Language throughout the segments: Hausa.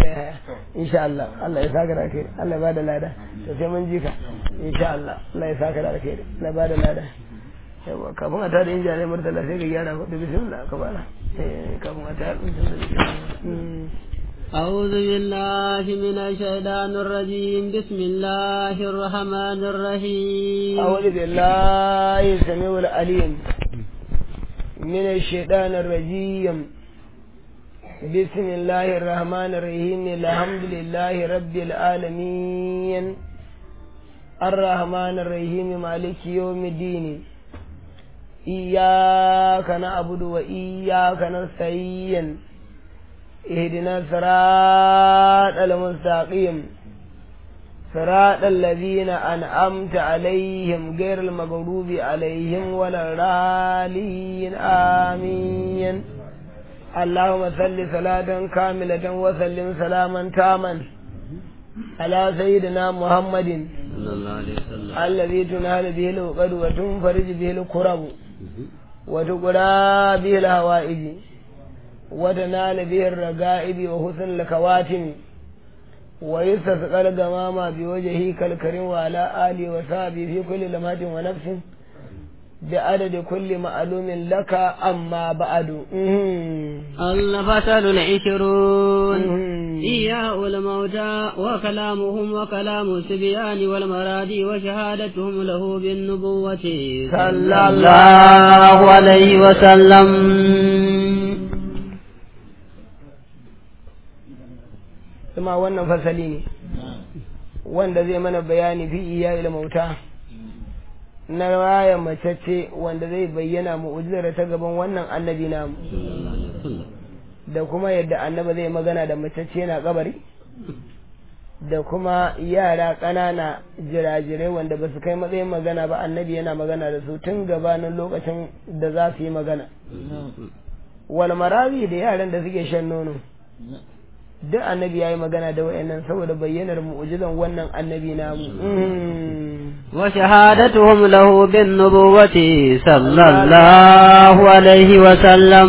malam ya insha Allah Allah ya saka da kai Allah ya bada lada to sai mun ji ka insha Allah Allah ya saka da kai Allah ya bada lada yawa kafin a tada injiya ne murtala sai ka gyara da bismillah ka bana eh kafin a tada أعوذ بالله من الشيطان الرجيم بسم الله الرحمن الرحيم أعوذ بالله السميع العليم من الشيطان الرجيم بسم الله الرحمن الرحيم الحمد لله رب العالمين الرحمن الرحيم مالك يوم الدين إياك نعبد وإياك نستعين اهدنا الصراط المستقيم صراط الذين أنعمت عليهم غير المغضوب عليهم ولا الضالين آمين اللهم صل صلاة كاملة وسلم سلاما تاما على سيدنا محمد صلى الله عليه وسلم الذي تنال به العقد وتنفرج به الكرب وتقرى به الهوائج وتنال به الرقائب وحسن الكواتم ويستسقى الغمام بوجهه كالكريم وعلى آله وصحبه في كل لمحة ونفس بعدد كل معلوم لك أما بعد الفصل العشرون إياء الموتى وكلامهم وكلام السبيان والمرادي وشهادتهم له بالنبوة صلى الله عليه وسلم kuma wannan fasali ne wanda zai mana bayani fi iya ilmauta na raya macece wanda zai bayyana mu'ujizar ta gaban wannan annabi namu da kuma yadda annaba zai magana da macece na kabari da kuma yara ƙanana jirajirai wanda ba su kai matsayin magana ba annabi yana magana da su tun gabanin lokacin da za su yi magana wal marawi da yaran da suke shan nono duk annabi ya yi magana da wayannan saboda bayyanar mu'ujizan wannan annabi namu وشهادتهم له بالنبوة صلى الله عليه وسلم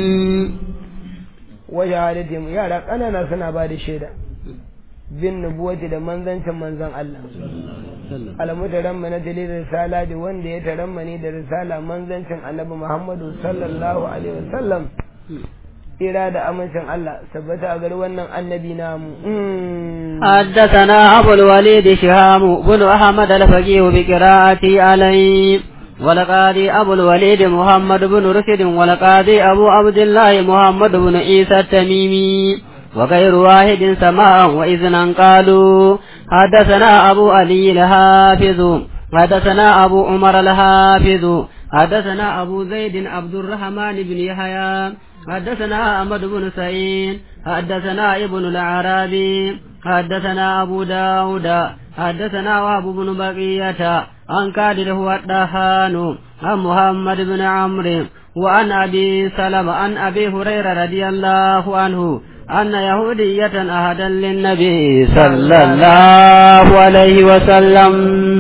wa shahadatihim yara ƙanana suna ba da shaida bin nubuwati da manzancin manzan Allah almutaramma na dalilin risala da wanda ya taramma ne da risala manzancin annabi Muhammadu sallallahu alaihi wasallam ira da amincin Allah tabbata a gari wannan annabi namu حدثنا أبو الوليد شهام بن أحمد الفقيه بقراءتي عليه ولقاضي أبو الوليد محمد بن رشد ولقاضي أبو عبد الله محمد بن عيسى التميمي وغير واحد سماء وإذنا قالوا حدثنا أبو علي الحافظ حدثنا أبو عمر الحافظ حدثنا أبو زيد عبد الرحمن بن يحيى حدثنا أحمد بن سعيد حدثنا ابن العربي حدثنا أبو داود حدثنا وهب بن بقية عن كادر هو الدهان عن محمد بن عمرو وعن أبي سلمة عن أبي هريرة رضي الله عنه أن يهودية أهدا للنبي صلى الله عليه وسلم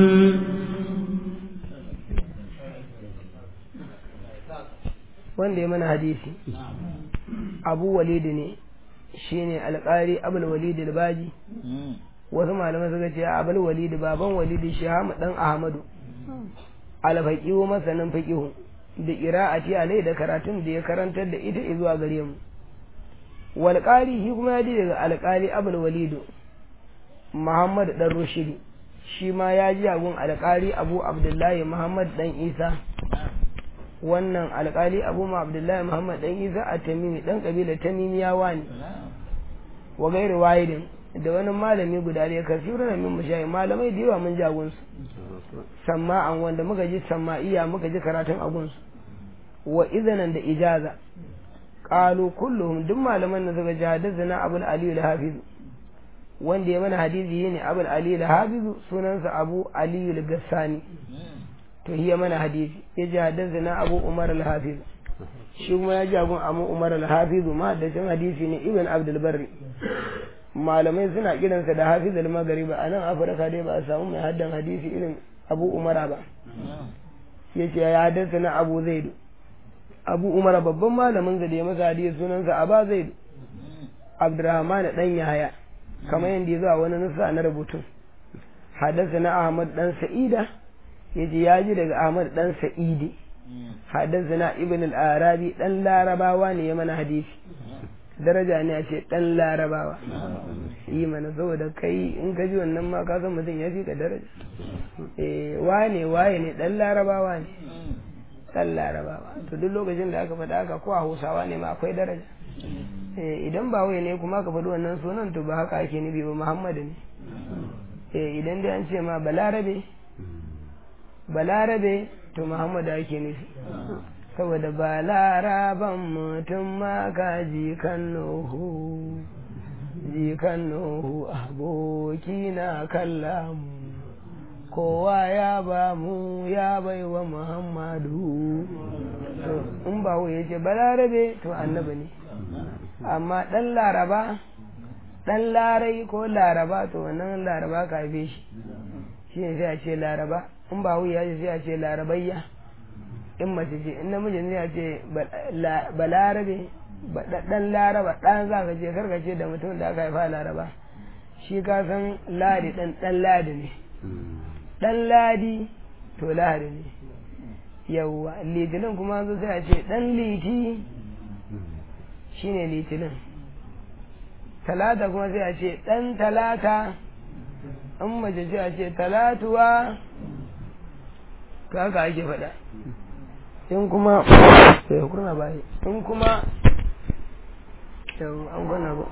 wanda ya mana hadisi abu walidi ne shine alƙari abul walidi albaji wasu malamai suka ce abul walidi baban walidi shahamu dan ahmadu alfaqihu masanin faqihu da qira'ati alai da karatun da ya karantar da ita zuwa gare mu wal qari shi kuma ya ji daga alƙali abul walidu muhammad dan rushidi shi ma ya ji agun alƙali abu abdullahi muhammad dan isa wannan alƙali abu ma abdullahi muhammad dan isa a tamimi dan kabila tamimiyawa ne wa gairu wahidin da wani malami guda da kasiru na min mushayi malamai da yawa mun ji agunsu samma'an wanda muka ji samma'iya muka ji karatun agunsu wa izanan da ijaza qalu kulluhum duk malaman da suka ji hadathana abul ali al-hafiz wanda ya mana hadisi ne abul ali al-hafiz sunansa abu ali al-gassani to hiya mana hadisi ya ji haddasa abu umar al-hafiz shi kuma ya ji abun abu umar al-hafiz ma da cin hadisi ne ibn abdul barri malamai suna kiransa da hafiz al-maghribi a nan afirka dai ba a samu mai haddan hadisi irin abu umara ba ya ce ya haddasa na abu zaidu abu umara babban malamin da ya masa hadisi sunansa aba zaidu abdurrahman dan yahaya kamar yadda ya zuwa wani nusa na rubutun haddasa na ahmad dan sa'ida yaji ya ji daga ahmad dan sa'idi haddasa na ibn al-arabi dan larabawa ne ya mana hadisi daraja ne a ce dan larabawa yi mana saboda kai in ka ji wannan ma ka san mutum ya fi ka daraja eh wane waye ne dan larabawa ne dan larabawa to duk lokacin da aka faɗa haka ko a hausawa ne ma akwai daraja idan ba wai ne kuma ka faɗi wannan sunan to ba haka ake nufi ba muhammadu ne idan dai an ce ma balarabe balarabe to muhammadu ake nufi saboda balaraban mutum ma ka jikan nuhu jikan nuhu aboki na kallamu kowa ya ba mu ya bai wa muhammadu to in ba ya ce balarabe to annabi ne amma ɗan laraba ɗan larai ko laraba to wannan laraba ka haife shi shi ne sai a ce laraba in ba ya ce sai a ce larabayya in mace ce in namiji ne a ce balarabe ɗan laraba ɗan za ka ce karka ce da mutum da aka haifa laraba shi ka san ladi ɗan ɗan ladi ne ɗan ladi to ladi ne yawwa litinin kuma zo sai a ce ɗan liti shine litinin talata kuma sai a ce ɗan talata an mace ce a ce talatuwa ka haka ake faɗa in kuma sai kurna bayi in kuma yau an gwana ba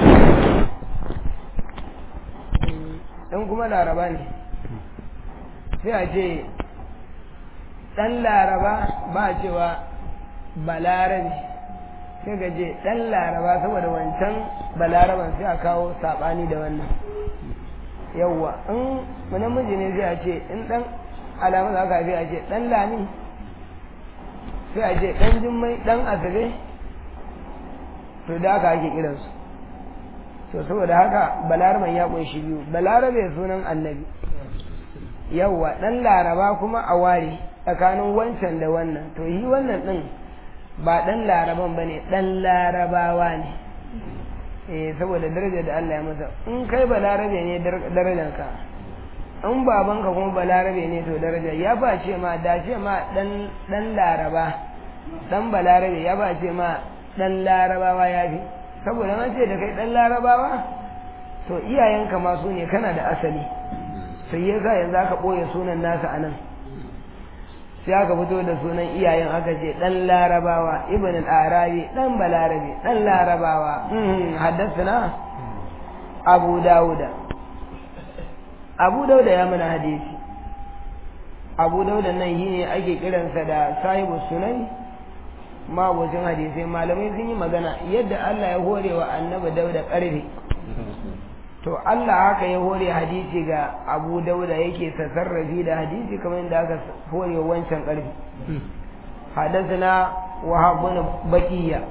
in kuma laraba ne sai a ce ɗan laraba ba cewa balarabe sai ga je ɗan laraba saboda wancan balaraban sai a kawo saɓani da wannan yawwa in namiji ne sai a ce in ɗan alamun haka sai a ce ɗan lami sai a ce ɗan jimmai ɗan asabe to da haka ake kiransu to saboda haka balaraban ya ƙunshi biyu balarabe sunan annabi yawwa ɗan laraba kuma a ware tsakanin wancan da wannan to yi wannan ɗin ba ɗan laraban ba ne ɗan larabawa ne eh saboda daraja da Allah ya masa in kai balarabe ne darajanka in babanka kuma balarabe ne to daraja ya ba ce ma da ce ma ɗan laraba ɗan balarabe ya ba ce ma ɗan larabawa ya fi saboda an ce da kai ɗan larabawa to iyayenka ma su ne kana da asali sai ya sa yanzu aka ɓoye sunan nasa a nan sai aka fito da sunan iyayen aka ce dan larabawa ibn al-arabi dan balarabi dan larabawa haddathana abu dauda abu dauda ya mana hadisi abu dauda nan yi ne ake kiransa da sahibu sunan mabocin hadisai malamai sun yi magana yadda Allah ya hore wa annabi dauda karfi to Allah haka ya hore hadisi ga Abu Dauda yake tasarrafi da hadisi kamar yadda aka hore wancan ƙarfi hadathana Wahab bin Baqiya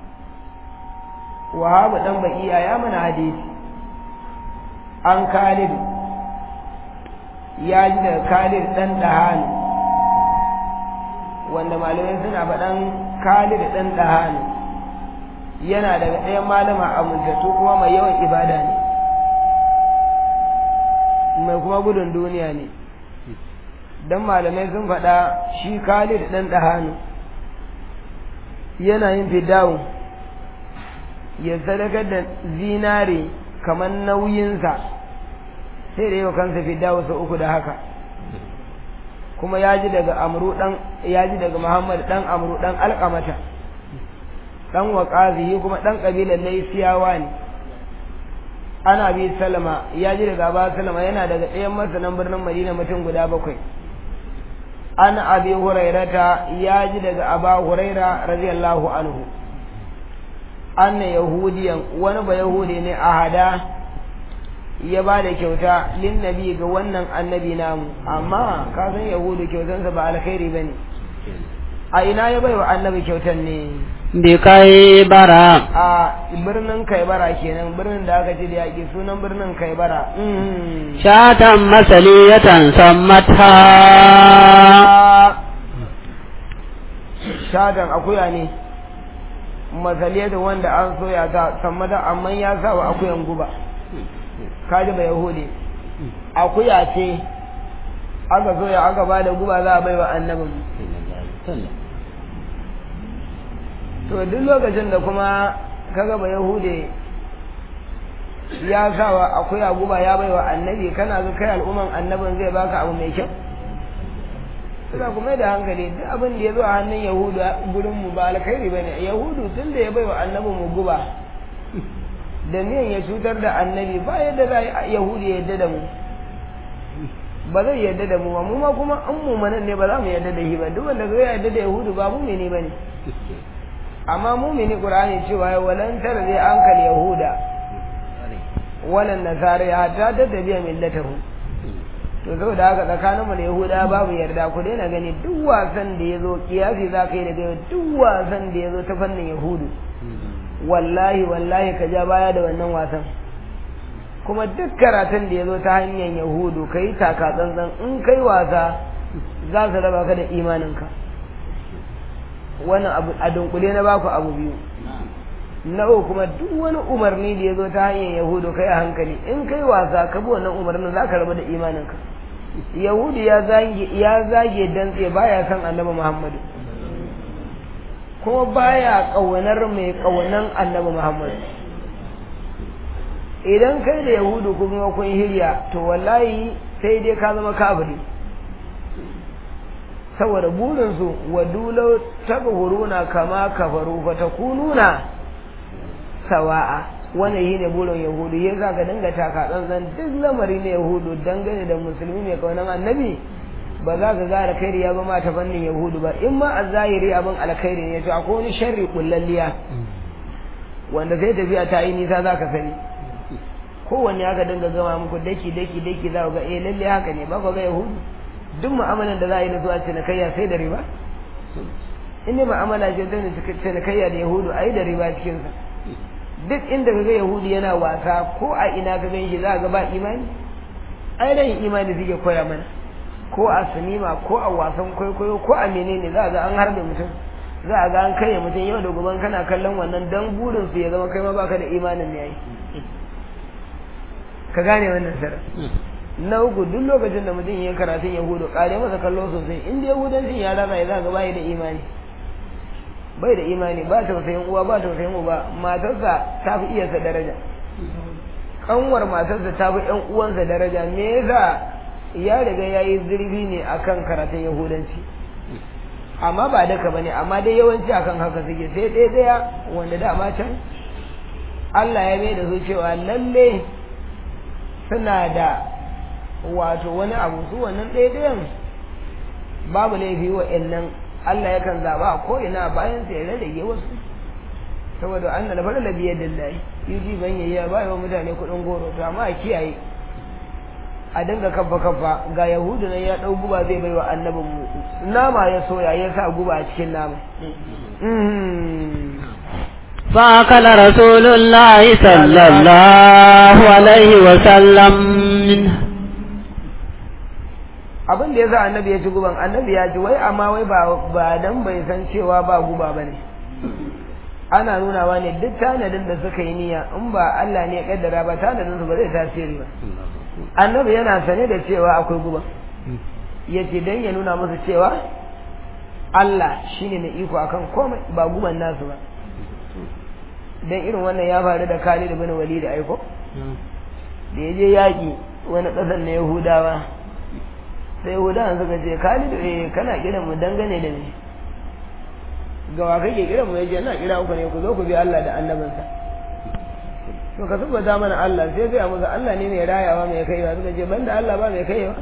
Wahab dan Baqiya ya mana hadisi an Khalid ya ji da Khalid dan Dahan wanda malamai suna faɗan Khalid dan Dahan yana daga ɗayan malama amintattu kuma mai yawan ibada ne mai kuma gudun duniya ne don malamai sun faɗa shi khalid ɗan ɗahanu yana yin fidawo ya sadakar da zinare kamar nauyinsa sai da yau kansa fidawo sau uku da haka kuma ya ji daga amru ɗan ya ji daga muhammad ɗan amru ɗan alƙamata ɗan waƙazihi kuma ɗan ƙabilar laisiyawa ne ana bi salama ya ji daga ba salama yana daga ɗayan masanan birnin madina mutum guda bakwai an abi hurairata ya ji daga aba huraira radiyallahu anhu anna yahudiyan wani ba yahudi ne a hada ya ba da kyauta lin nabi ga wannan annabi namu amma ka san yahudu kyautansa ba alkhairi ba ne a ina ya bai wa annabi kyautan ne bi kaibara a birnin kaibara kenan birnin da aka ce da yaƙi sunan birnin kaibara shatan masaliyatan sammata shatan akuya ne masaliya da wanda an soya ta sammada amma ya sa wa akuyan guba kaji ba yahudi akuya ce aka soya aka ba da guba za a bai wa annabin to duk lokacin da kuma kaga ba yahude ya sa wa akuya guba ya bai wa annabi kana ga kai al'umman annabin zai baka abu mai kyau suna kuma da hankali duk abin da ya zo a hannun yahudu gurin mu ba alkhairi ba ne yahudu tun da ya bai wa annabin mu guba da niyan ya cutar da annabi ba yadda za yahudu ya yadda da mu ba zai yadda da mu ba mu ma kuma an mu manan ne ba za mu yadda da shi ba duk wanda zai yadda da yahudu ba mumini ba ne amma mumini qur'ani cewa ya walan tara zai ankal yahuda walan nasara ya ta tattabiya millatahu to saboda haka tsakanin mu da yahuda babu yarda ku daina gani duk wasan da ya zo kiyasi za ka yi daga duk wasan da ya zo ta fannin yahudu wallahi wallahi ka ja baya da wannan wasan kuma duk karatun da ya zo ta hanyar yahudu ka yi taka tsantsan in kai wasa za su raba ka da imaninka wannan abu a dunkule na baku abu biyu na uku kuma duk wani umarni da ya zo ta hanyar yahudu kai a hankali in kai wasa ka bi wannan umarnin za ka raba da imaninka yahudu ya zage ya zage dantse baya san annabi muhammadu kuma baya kaunar mai kaunan annabi muhammadu idan kai da yahudu kuma kun hirya to wallahi sai dai ka zama kafiri saboda burinsu wa dulau tagfuruna kama kafaru fa takununa sawa'a wannan shine burin yahudu ya za ka dinga taka tsantsan duk lamari na yahudu dangane da musulmi mai kaunan annabi ba za ka ga alkhairi ya ba ma ta fannin yahudu ba in ma a zahiri abin alkhairi ne to akwai wani sharri kullalliya wanda sai tafiya ta yi nisa za ka sani kowanne aka dinga gama muku daki daki daki za ku ga eh lalle haka ne ba ku ga yahudu duk mu'amalan da za a yi na zuwa cinikayya sai da riba in ne mu'amala ce ta cinikayya da yahudu a yi da riba cikinsa duk inda ka ga yahudu yana wasa ko a ina ka gan shi za ga ba imani ai ran imani suke koya mana ko a sinima ko a wasan kwaikwayo ko a menene za ga an harbe mutum za a ga an kai mutum yau da gobe kana kallon wannan dan burin su ya zama kai ma baka da imanin ne yayi ka gane wannan sara na uku duk lokacin da mutum ya karatun yahudu kare masa kallo sosai in da yahudancin ya rana ya za ga bai da imani bai da imani ba tausayin uwa ba tausayin uba matarsa ta fi iyarsa daraja kanwar matarsa ta fi ƴan uwansa daraja me yasa ya riga ya yi zurfi ne akan karatun yahudanci amma ba daka bane amma dai yawanci akan haka suke sai ɗaya ɗaya wanda dama can Allah ya mai da su cewa lalle suna da wato wani abu su wannan ɗaya ɗayan babu laifi wa nan Allah yakan zaba a ko'ina bayan sai ya rage wasu saboda an da fara labiyar dillahi yuji ban yayi ba yawan mutane kuɗin goro to amma a kiyaye a dinga kabba kabba ga yahudu nan ya ɗau guba zai bai wa annabin mu nama ya soya ya sa guba a cikin nama فأكل رسول الله صلى الله عليه وسلم منه abin da ya sa annabi ya ci guban annabi ya ci wai amma wai ba ba dan bai san cewa ba guba bane ana nunawa ne duk tanadin da suka yi niyya in ba Allah ne ya kaddara ba tanadin su ba zai tasiri ba annabi yana sane da cewa akwai guba yace dan ya nuna musu cewa Allah shine mai iko akan komai ba guban nasu ba dan irin wannan ya faru da Khalid ibn Walid aiko da yaje yaki wani kasan na Yahudawa sai Yahudawan suka ce Khalid eh kana kiran mu dangane da me ga wa kake kiran mu yace ina kira ku ne ku zo ku bi Allah da annabinsa to ka tabbata mana Allah sai ga musu Allah ne mai rayawa mai kaiwa suka ce banda Allah ba mai kaiwa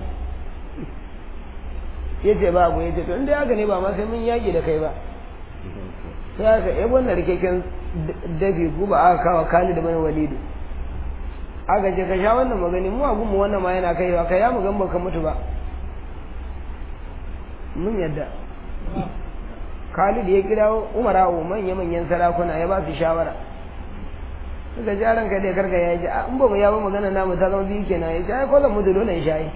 yace ba ku yace to inda haka ne ba ma sai mun yaki da kai ba sai aka yi wannan rikeken dabi guba aka kawo Khalid bin Walid aka ce ka sha wannan magani mu abun mu wannan ma yana kaiwa kai ya mu gan baka mutu ba mun yadda Khalid ya kira Umara manya manyan sarakuna ya ba su shawara suka ji ranka dai karka ya ji in ba mu ya ba magana namu ta zama biyu kenan ya ce ai kwallon mu dole in shayi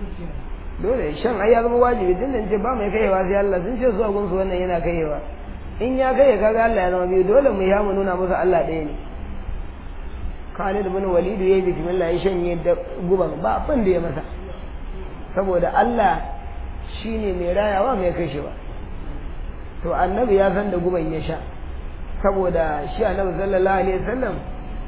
dole shan ai ya zama wajibi tun da ce ba mai kaiwa sai Allah sun ce zuwa gunsu wannan yana kaiwa in ya kai ya kaga Allah ya zama biyu dole mu ya mu nuna musu Allah ɗaya ne Khalid bin Walid ya yi bismillah ya shanye da guban ba abin da ya masa saboda Allah shine mai rayawa mai kashewa to annabi ya san da guban ya sha saboda shi annabi sallallahu alaihi wasallam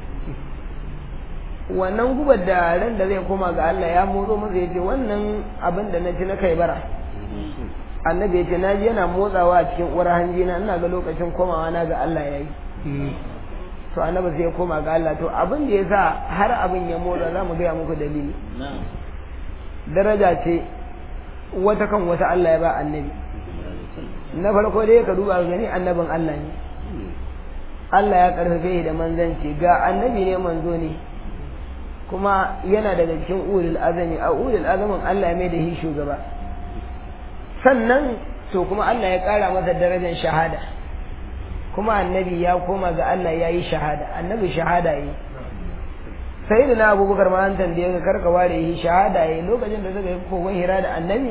wannan gubar da ran da zai koma ga Allah ya motso masa yace wannan abin da na ci na kai bara annabi yace na ji yana motsawa a cikin uwar hanji na ina ga lokacin komawa na ga Allah yayi to annabi sai ya koma ga Allah to abin da yasa har abin ya motsa za mu gaya muku dalili daraja ce wata kan wata Allah ya ba annabi na farko dai ka duba gani annabin Allah ne Allah ya karfafe da manzanci ga annabi ne manzo ne kuma yana daga cikin ulul azami a ulul azamin Allah ya mai da shi shugaba sannan to kuma Allah ya kara masa darajar shahada kuma annabi ya koma ga Allah ya yi shahada annabi shahada yi sai da na abubakar ma an tambaye ka karka ware yi shahada yi lokacin da suka yi kogon hira da annabi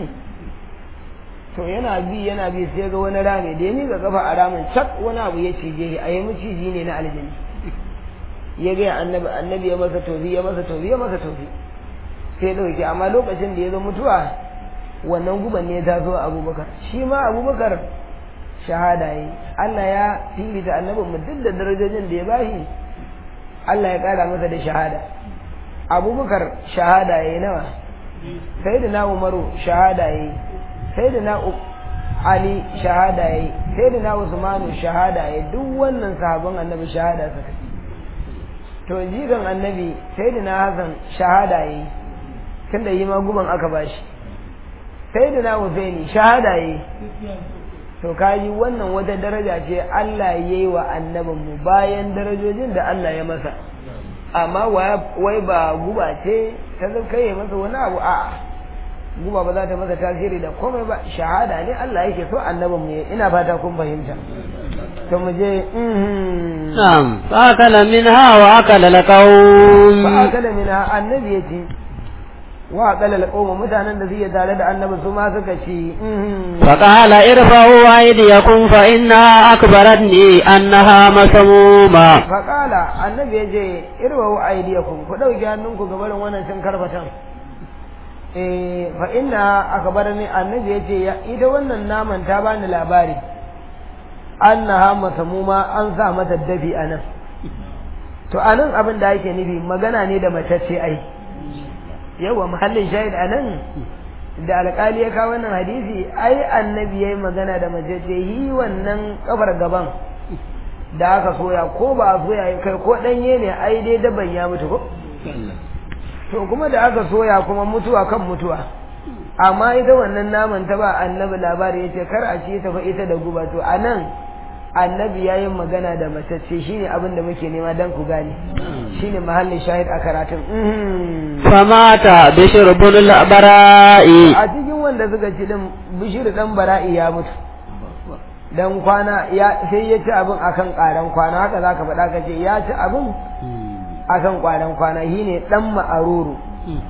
to yana bi yana bi sai ga wani rami da ya miƙa kafa a ramin cak wani abu ya cije shi a yi maciji ne na aljini ya gaya annabi annabi ya masa tofi ya masa tofi ya masa tofi sai ɗauki amma lokacin da ya zo mutuwa wannan guban ne ta zo abubakar shi ma abubakar shahada yi Allah ya filita annabin mu duk da darajojin da ya bashi Allah ya kara masa da shahada abubakar shahada ya yi nawa sai da na umaru shahada ya yi sai da na ali shahada ya yi sai da na usmanu shahada ya yi duk wannan sahabban annabi shahada suka to jigan annabi sai da na hasan shahada ya yi tunda yi ma guban aka bashi sai da na husaini shahada ya yi to kaji wannan wata daraja ce Allah ya yi wa annabinmu bayan darajojin da Allah ya masa amma wai ba guba ce ta kai masa wani abu a guba ba za ta masa tasiri da komai ba shahada ne Allah yake so annabinmu ya ina fata kun fahimta to mu je na'am fa akala minha wa akala alqawm fa akala minha annabi yace wa qalal qawm mutanen da suke tare da annabi su ma suka ce fa qala irfa'u aydiyakum fa inna akbaratni annaha masmuma fa qala annabi yace irfa'u aydiyakum ku dauki hannunku ga barin wannan cin karfatan eh fa inna akbarani annabi yace ita wannan naman ta bani labari annaha masmuma an sa mata dafi anan to anan abin da yake nufi magana ne da matacce ai yawa mahallin shahid a nan da alƙali ya kawo wannan hadisi ai annabi ya yi magana da mace ce yi wannan kafar gaban da aka soya ko ba a soya kai ko ɗanye ne ai dai daban ya mutu ko to kuma da aka soya kuma mutuwa kan mutuwa amma ita wannan naman ta ba annabi labari ya ce kar a ci ta fa ita da guba to a nan annabi ya yi magana da matacce shine abin da muke nema don ku gane shine mahallin shahid a karatun famata bishir bin bara'i a cikin wanda suka ci din bishir dan bara'i ya mutu dan kwana ya sai ya ci abin akan karan kwana haka zaka faɗa ka ce ya ci abin akan kwaran kwana shine dan ma'aruru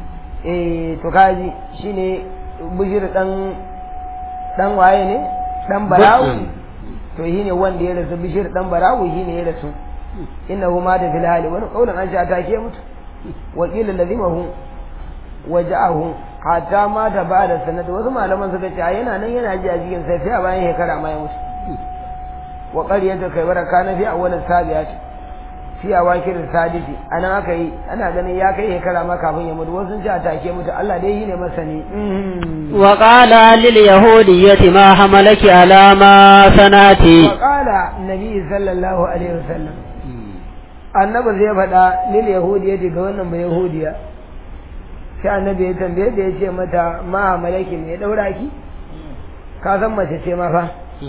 eh to kaji shine bishir dan dan waye ne dan bara'u to shi ne wanda ya rasu bishir dan barawu shi ne ya rasu innahu ma da fil hali wani kaulan an sha take mutu wa qila lazimahu wa ja'ahu hatta ma ta ba'da sanad wasu malaman suka ce yana nan yana ji a jikin sai sai a bayan shekara ma ya mutu wa qaryatu kaybara kana fi awwal sabiyat fi awakir sadisi anan aka yi ana ganin ya kai shekara ma kafin ya mutu wasu sun ce a take mutu Allah dai shine masani wa qala lil yahudiyyati ma hamalaki ala ma sanati wa qala nabi sallallahu alaihi wasallam annabi zai faɗa lil yahudiyyati ga wannan ba yahudiya sai annabi ya tambaye da ya ce mata ma hamalaki me ya daura ki ka san mace ce ma fa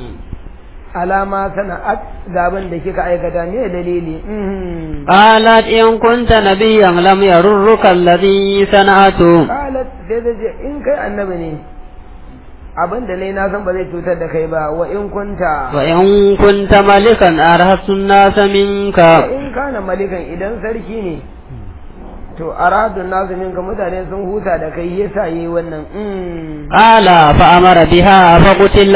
alama sana'at gaban da kika aikata ne dalili qalat in kunta nabiyyan lam yarurruka alladhi sana'atu qalat sai da ce in kai annabi ne abin da nayi na san ba zai cutar da kai ba wa in kunta wa in kunta malikan arhasun nasa minka in kana malikan idan sarki ne to aradun nasu minka mutane sun huta da kai yasa yi wannan qala fa amara biha fa qutilat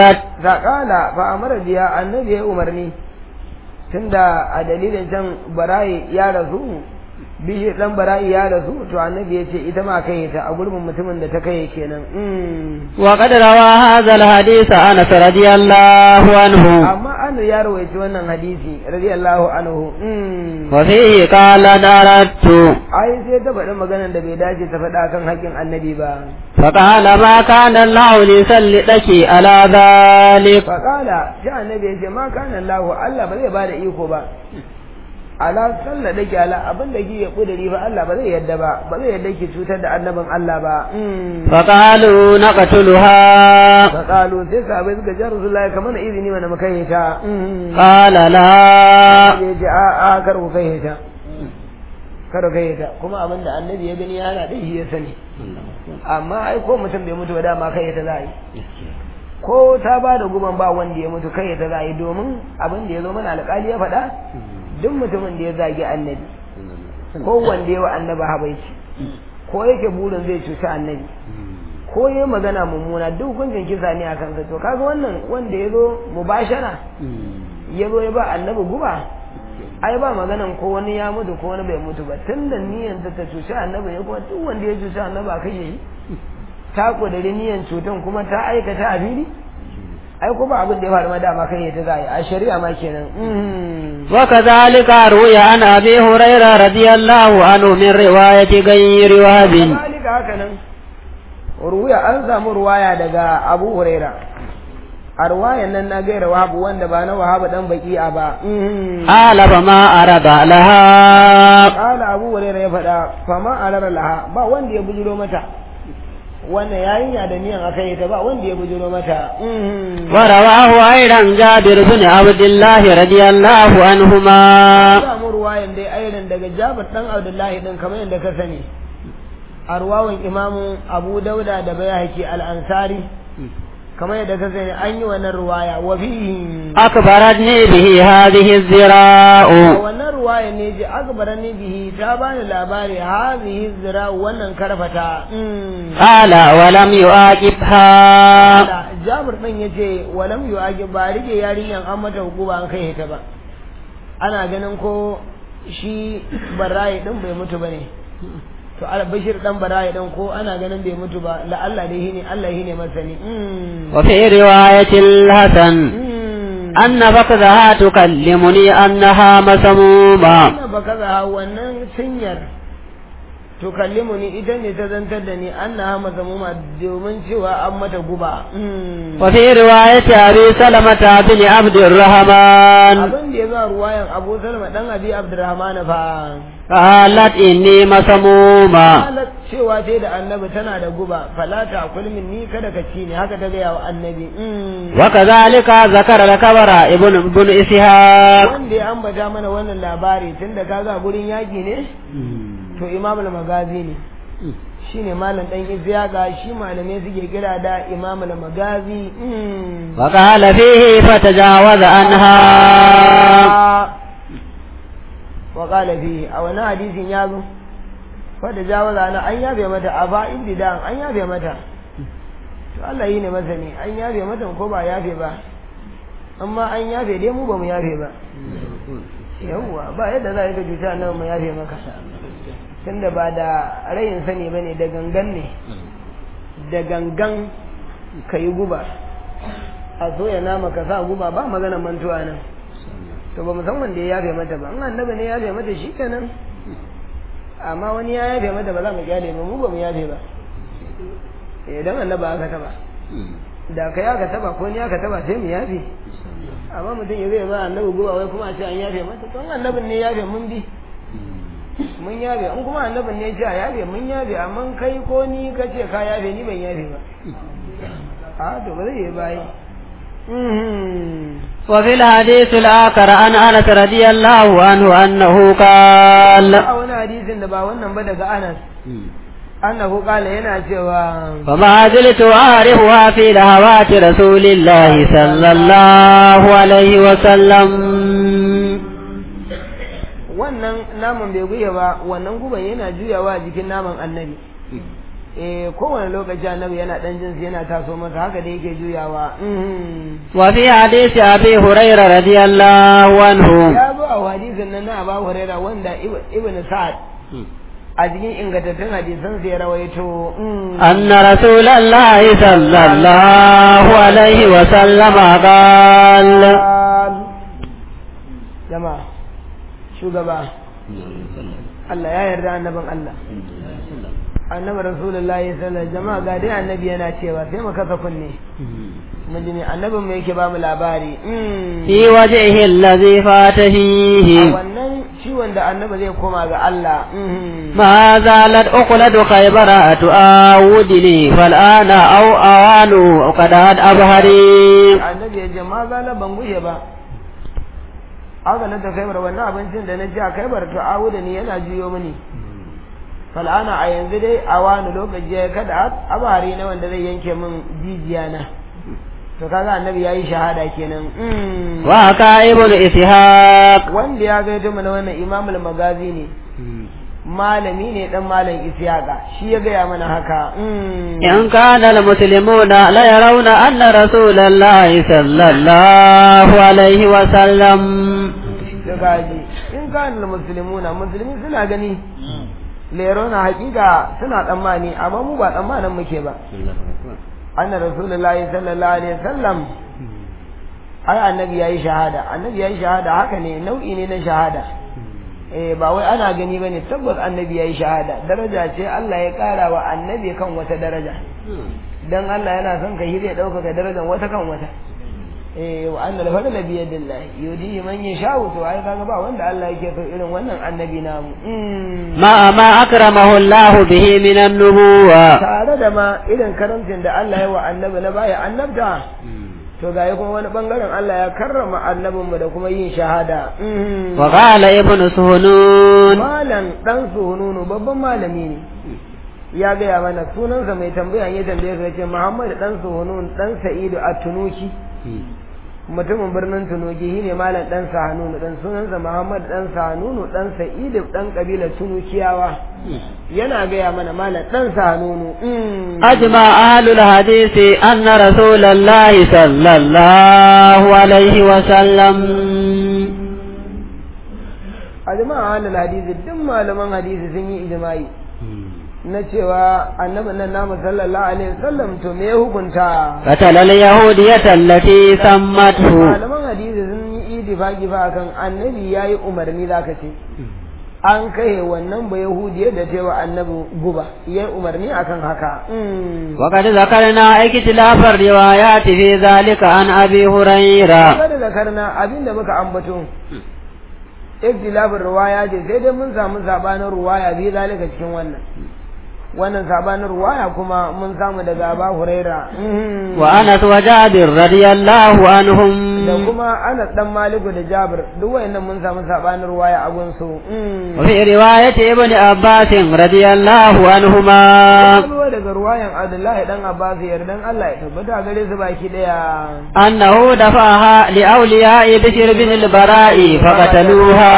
saƙala fa amara biya annabi ya umarni tunda a dalilin can barayi ya rasu bishi dan bara'i ya rasu to annabi ya ce ita ma kai ta a gurbin mutumin da ta kai kenan wa qad rawa hadha alhadith anas radiyallahu anhu amma an ya rawaito wannan hadisi radiyallahu anhu wa fihi qala daratu ai sai ta faɗi maganar da bai dace ta faɗa kan haƙƙin annabi ba فقال ما كان الله ليسلطك على ذلك فقال sai annabi ya ce ma kana Allah Allah ba zai bada iko ba ala sallah da ke ala abin da ke kudiri fa Allah ba zai yadda ba ba zai yadda ki cutar da annabin Allah ba فقالوا نقتلها fa qalu sai sahabbai suka ji Rasulullahi kamar izini mana mu kai ta قال لا ya ce a a kar ku kai ta kar ku kai ta kuma abin da annabi ya gani yana da shi ya sani amma ai ko mutum bai mutu ba dama kai ta za a yi ko ta ba da guban ba wanda ya mutu kai ta za a yi domin abin da ya zo mana alƙali ya faɗa duk mutumin da ya zagi annabi ko wanda ya wa annaba habaici ko yake burin zai cuci annabi ko ya magana mummuna duk hukuncin kisa ne a kansa to kaga wannan wanda ya zo mubashara ya zo ya ba annabi guba ai ba maganan ko wani ya mutu ko wani bai mutu ba tun da niyan ta ta cuci annabi ya kuma duk wanda ya cuci annabi a kashe shi ta kudiri niyan cutan kuma ta aikata a fili ai ko ba abin da ya faru ma dama kai ta za a yi a shari'a ma kenan وكذلك روي عن أبي هريرة رضي الله عنه من رواية غير وهب Kazalika haka nan ruwaya an samu ruwaya daga Abu Huraira a ruwayan nan na gaira wahabu wanda ba na wahabu dan baki'a ba قال فما أرد لها kala Abu Huraira ya faɗa fama alara laha ba wanda ya bujiro mata wannan yarinya da niyan akai ta ba wanda ya bujiro mata ورواه أيضا جابر بن عبد الله رضي الله عنهما samu ruwayan dai ainihin daga Jabir dan Abdullahi din kamar yadda ka sani a ruwawan imamu Abu Dauda da Bayhaqi al-Ansari kamar yadda ka sani an yi wannan ruwaya wa fihi أخبرتني به هذه الزراء a wannan ruwaya ne ji akbarani bihi ta bani labari hazihi zira wannan karfata قال ولم يعاقبها da Jabir din yace walam yu'aqib ba rike yarinyan an mata hukuma an kai ta ba ana ganin ko shi barayi din bai mutu bane to albashir dan barayi din ko ana ganin bai mutu ba la Allah dai ne Allah ne masani وفي رواية الحسن أن فقدها تكلمني أنها مسمومة Ina baka za wannan sinyar to kallimu ni ita ne ta zantar da ni annaha mazamuma domin cewa an mata guba وفي رواية أبي سلمة بن عبد الرحمن abin da ya zo a ruwayan Abu Salma dan Abi Abdurrahman fa قالت إني مسمومة halat cewa sai da annabi tana da guba falata kulmin ni kada ka ci ni haka ta gaya wa annabi وكذلك ذكر الكبر ابن ابن إسحاق wanda ya ambata mana wannan labari tunda kaga gurin yaki ne to imam al-magazi ne shine malam dan izyaga shi malamai suke kira da imam al-magazi وقال فيه فتجاوز عنها wa qala fihi a wani hadisin ya zo fa da jawaza na an yabe mata a ba indidan an yabe mata to Allah yi ne masani an yabe mata ko ba yabe ba amma an yabe dai mu ba mu yabe ba yawwa ba yadda za ka cuta nan mu yabe maka tunda ba da rayin sani bane da gangan ne da gangan ka yi guba a soya nama ka sa guba ba magana mantuwa nan to ba musamman da ya yafe mata ba in annabi ne ya yafe mata shi kenan amma wani ya yafe mata ba za mu kyale ba mu ba mu yafe ba idan annabi aka taba da kai aka taba ko ni aka taba sai mu yafe amma mutum ya zai ba annabi guba wai kuma a ce an yafe mata to in annabin ne ya yafe mun bi mun yafe in kuma annabin ne ya ce a yafe mun yafe amma kai ko ni ka ce ka yafe ni ban yafe ba a to ba zai yi bayi وفي الحديث الآخر عن أنس رضي الله عنه أنه قال a wani hadisin da ba wannan ba daga Anas annahu qala yana cewa فما زلت أعرفها في لهوات رسول الله صلى الله عليه وسلم wannan naman bai guye ba wannan guban yana juyawa a jikin naman annabi eh kowane lokaci annabi yana dan jin yana taso masa haka da yake juyawa وفي حديث أبي هريرة رضي الله عنه ya zo a hadisin nan na Abu Hurairah wanda Ibn Sa'ad a cikin ingantattun hadisan sai ya rawaito أن رسول الله صلى الله عليه وسلم قال jama'a shugaba Allah ya yarda annabin Allah annabi rasulullahi sallallahu alaihi jama'a ga dai annabi yana cewa sai mu kasa kunne mun ji ne annabin mu yake ba mu labari في وجهه الذي فات a فيه wannan ciwon da annabi zai koma ga Allah ما زالت أقلد خيبر تؤاودني فالآن أو أوان قد أبهري annabi ya ce ma zala ban gushe ba aka na ta kaibar wannan abincin da na ci a kaibar to awu da ni yana juyo mini fal'ana a yanzu dai a wani lokaci ya kada abari na wanda zai yanke min jijiya na to kaga annabi ya yi shahada kenan Mm. وحكى ابن إسحاق wanda ya gaito mana wannan imamul magazi ne malami ne dan malam isiyaka shi ya gaya mana haka Mm. إن كان المسلمون ليرون أن رسول الله صلى الله عليه وسلم da gaji in kana musulmuna musulmi suna gani lero na hakika suna tsammani amma mu ba tsammanin muke ba anna rasulullahi sallallahu alaihi wasallam ai annabi yayi shahada annabi yayi shahada haka ne nau'i ne na shahada eh ba wai ana gani bane tabbas annabi yayi shahada daraja ce Allah ya kara wa annabi kan wata daraja dan Allah yana son ka hire dauka darajar wata kan wata eh wa annal fadla bi yadillah yudihi man yasha'u to ai kaga ba wanda Allah yake so irin wannan annabi namu Mm. مع ما أكرمه الله به من النبوة tare da ma irin karamcin da Allah ya wa annabi na baya annabta to ga kuma wani bangaren Allah ya karrama annabinmu da kuma yin shahada Mm. وقال ابن سهنون malam dan sununu babban malami ne ya gaya mana sunansa mai tambaya ya tambaye ka ce Muhammad dan sunun dan Sa'idu at-Tunuki mutumin birnin Tunuki shine malam dan Sahanunu dan sunansa Muhammad dan Sahanunu dan Sa'idu dan kabilar Tunukiyawa yana gaya mana malam dan Sahanunu Mm. أجمع أهل الحديث أن رسول الله صلى الله عليه وسلم a jama'a halal hadisi duk malaman hadisi sun yi ijma'i na cewa annabin nan namu sallallahu alaihi wasallam to me ya hukunta قتل اليهودية التي سمته malaman hadisi sun yi idifaki fa akan annabi yayi umarni zaka ce an kai wannan ba yahudiyar da cewa annabi guba yayi umarni akan haka Mm. وقد ذكرنا اختلاف الروايات في ذلك عن أبي هريرة kada zakarna abinda muka ambato ikhtilafin ruwaya ce sai dai mun samu sabanin ruwaya bi zalika cikin wannan wannan sabanin ruwaya kuma mun samu daga Aba Huraira Mhm. وأنس وجابر رضي الله عنهم da kuma Anas dan Maliku da Jabir duk wayannan mun samu sabanin ruwaya a gunsu Mhm. وفي رواية ابن عباس رضي الله عنهما Kalwa daga ruwayan Abdullahi dan Abbas yardan Allah ya tabbata gare su baki daya أنه دفعها لأولياء بشر بن البراء فقتلوها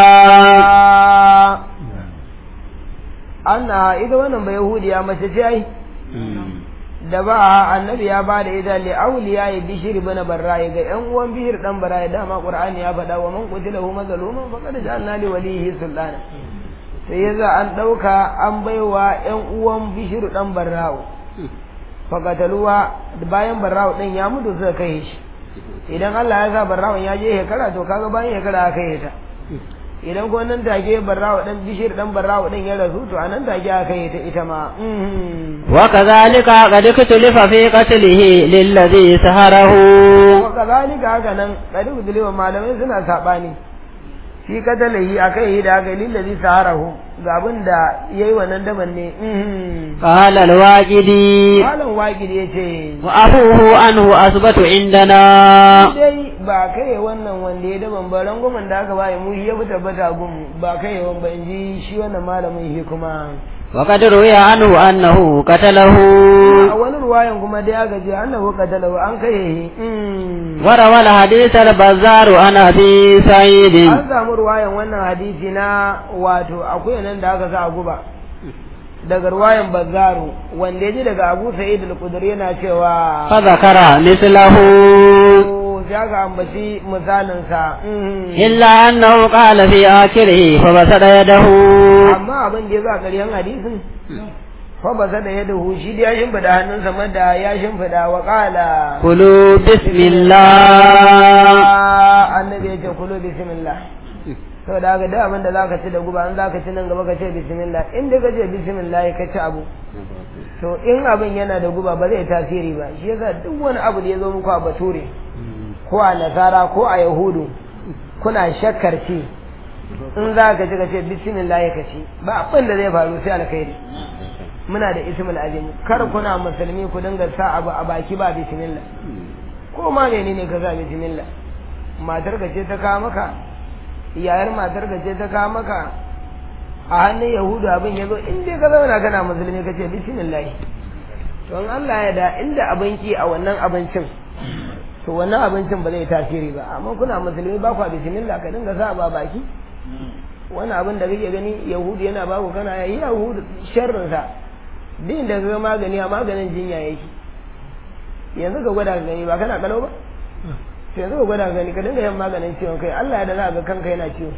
Anna ita wannan ba Yahudiya mace ce ai da ba annabi ya bada ita li auliya ya bishir bana barra'i ga yan uwan bishir dan barra'i dama qur'ani ya faɗa wa man qutila hu mazluman faqad ja'alna li walihi sultana sai yaza an dauka an baiwa yan uwan bishir dan barra'u faqataluwa bayan barra'u din ya mutu suka kai shi idan Allah ya sa barra'u ya je hekara to kaga bayan hekara aka yi ta idan ko nan take barra'u dan bishir dan barra'u din ya rasu to anan take aka yi ta ita ma mhm وكذلك قد اختلف في قتله للذي سهره wakazalika haka nan kadi udulewa malamai suna saɓani shi katalahi a kai da aka lillazi saharahu ga abin da ya yi wannan daban ne قال الواجدي malam waƙid ya ce وأبوه عنه أثبت عندنا dai ba kai wannan wanda ya daban ba rangwamen da aka bayi mu shi ya fi tabbata gun ba kai yawan ba in ji shi wannan malamin shi kuma وقد روي عنه أنه قتله a wani ruwayan kuma dai aka ce annahu qatalahu an kai shi وروى الحديث البزار عن أبي سعيد an samu ruwayan wannan hadisi na wato akwai nan da aka sa a guba daga ruwayan bazzaru wanda ya ji daga abu sa'id al-qudri yana cewa fa zakara mislahu ya ga ambaci misalin sa illa annahu qala fi akhirih fa basada yadahu amma abin da ya za ƙaryan hadisin fa basada yadahu shi da ya shimfida hannunsa madda ya shimfida wa qala kulu bismillah annabi ya ce kulu bismillah to da ga da abin da zaka ci da guba an zaka ci nan gaba ka ce bismillah in da ka ce bismillah ka ci abu to in abin yana da guba ba zai tasiri ba shi yasa duk wani abu da ya zo muku a bature ko a nasara ko a yahudu kuna shakkar ci in za ka ci ka ce bismillah ka ci ba abin da zai faru sai alkhairi muna da ismul azim kar kuna musulmi ku dinga sa abu a baki ba bismillah ko ma menene ka sa bismillah matar ka ce ta kawo maka yayar matar ka ce ta kawo maka a hannun yahudu abin ya zo in dai ka zauna kana musulmi ka ce bismillah to in Allah ya da inda abinci a wannan abincin to wannan abincin ba zai tasiri ba amma kuna musulmi ba kwa bismillah ka dinga sa ba baki wani abin da kake gani yahudu yana ba ku kana yi yahudu sharrin sa din da ga magani a maganin jinya yake yanzu ka gwada ka gani ba kana kalau ba to yanzu ka gwada ka gani ka dinga yin maganin ciwon kai Allah ya da za ga kanka yana ciwo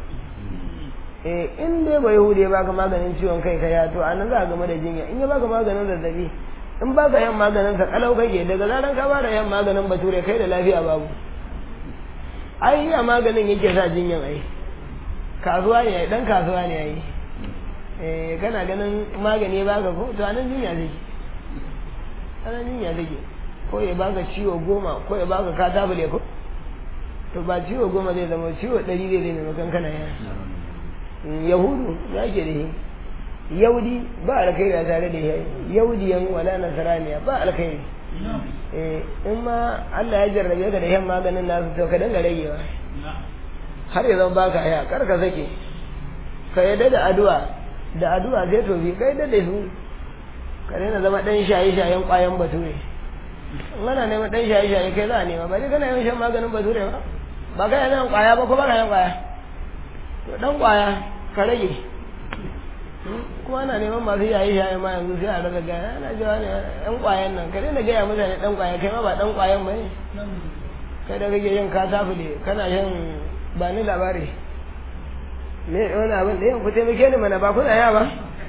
eh in dai ba yahudi ya baka maganin ciwon kai ka ya to anan za ka game da jinya in ya baka maganin zazzabi in baka yan maganin sa kalau kake daga zaran ka bada yan maganin bature kai da lafiya babu ai ya maganin yake sa jinyan ai kasuwa ne dan kasuwa ne ai eh kana ganin magani ya baka ko to anan jinya take anan jinya take ko ya baka ciwo goma ko ya baka katabule ko to ba ciwo goma zai zama ciwo ɗari zai zai maimakon kana yana yahudu ya ke da shi yaudi ba alkhairi a tare da shi yaudiyan wala nasaraniya ba alkhairi eh in ma Allah ya jarrabe ka da yan maganin nasu to ka dinga ragewa har ya zama baka haya kar ka sake ka yadda da addu'a da addu'a zai tofi ka yadda da su ka daina zama dan shaye shayen kwayan bature in ana neman dan shaye shaye kai za a nema ba dai kana yawan shan maganin bature ba ba ka yana kwaya ba ko ba ka yan kwaya to dan kwaya ka rage kuma ana neman masu yayi yayi ma yanzu sai a daga gaya ana jawa ne yan kwayan nan ka daina gaya mutane dan kwaya kai ma ba dan kwayan ba ne kai da kake yin ka tafi kana yin ba ni labari me wani abin da yan ku taimake ni mana ba kuna ya ba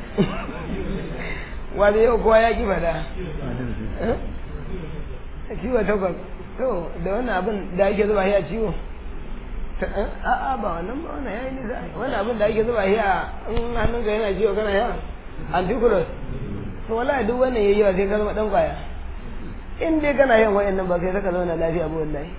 wani yau kowa ya ki fada ciwo takwas to da wannan abin da ake zuba shi a ciwo a'a ba wannan ba wannan yayi nisa wannan abin da ake zuba shi a in hannun ka yana ciwo kana yawa anticulus to wallahi duk wannan yayi yawa sai ka zama dan kwaya in dai kana yin wayannan ba sai ka zauna lafiya ba wallahi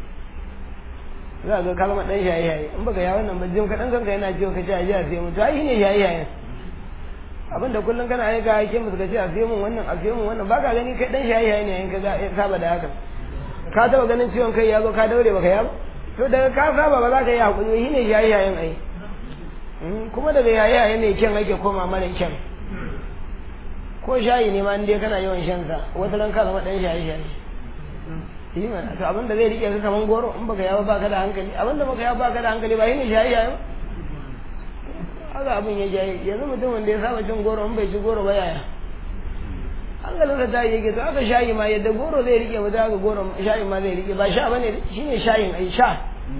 za ga ka zama dan shaye shaye in baka ya wannan ba jin ka dan kanka yana ciwo ka ce a ji a sai mu to ai ne shaye shaye abin da kullum kana aika ake musu ka ce a sai mun wannan a sai mun wannan baka gani kai dan shaye shaye ne yayin ka saba da haka ka taba ganin ciwon kai ya zo ka daure baka ya ba to daga ka saba ba za ka yi hakuri shi ne shaye shayen ai kuma daga yaye yaye ne kyan ake koma mana kyan ko shayi ne ma dai kana yawan shan sa wata ran ka zama dan shaye shaye yi mana to abin da zai rike ka kaman goro in baka yawa baka da hankali abin da baka yawa baka da hankali ba shi ne shaye shaye haka abin ya jaye yanzu mutum wanda ya saba cin goro in bai ci goro ba yaya hankalinsa ta yi yake to aka shayi ma yadda goro zai rike mutum haka goro shayin ma zai rike ba sha bane shine shayin ai sha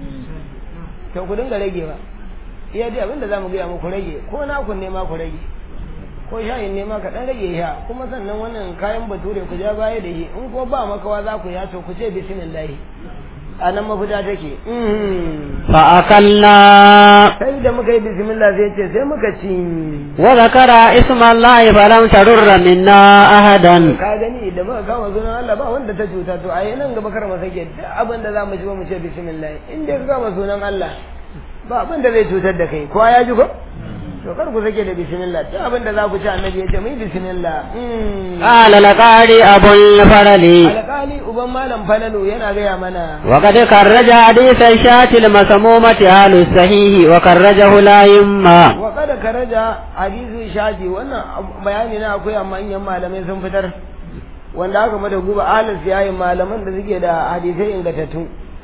to ku dinga rage ba iya dai abinda zamu gaya muku rage ko na ku ne ma ku rage ko shayin ne ma ka dan rage sha kuma sannan wannan kayan bature ku ja baya da shi in ko ba makawa za ku ya to ku ce bismillah a nan mafita take fa akalla sai da muka yi bismillah sai ce sai muka ci wa zakara ismallahi falam tarurra minna ahadan ka gani da muka kama sunan Allah ba wanda ta cuta to ai nan gaba kar mu sake duk abin da za mu ci ba mu ce bismillah in dai ka kama sunan Allah ba abin da zai cutar da kai kowa ya ji ko to kar ku sake da bismillah duk abin da za ku ci annabi ya ce mu yi bismillah qala laqari abul farali alƙali uban malam falalu yana gaya mana وقد خرج حديث الشاة المسمومة أهل الصحيح وخرجه لا يما wa kada karaja hadisi shaji wannan bayani na akwai amma manyan malamai sun fitar wanda aka mada guba alis yayin malaman da suke da hadisai ingantattu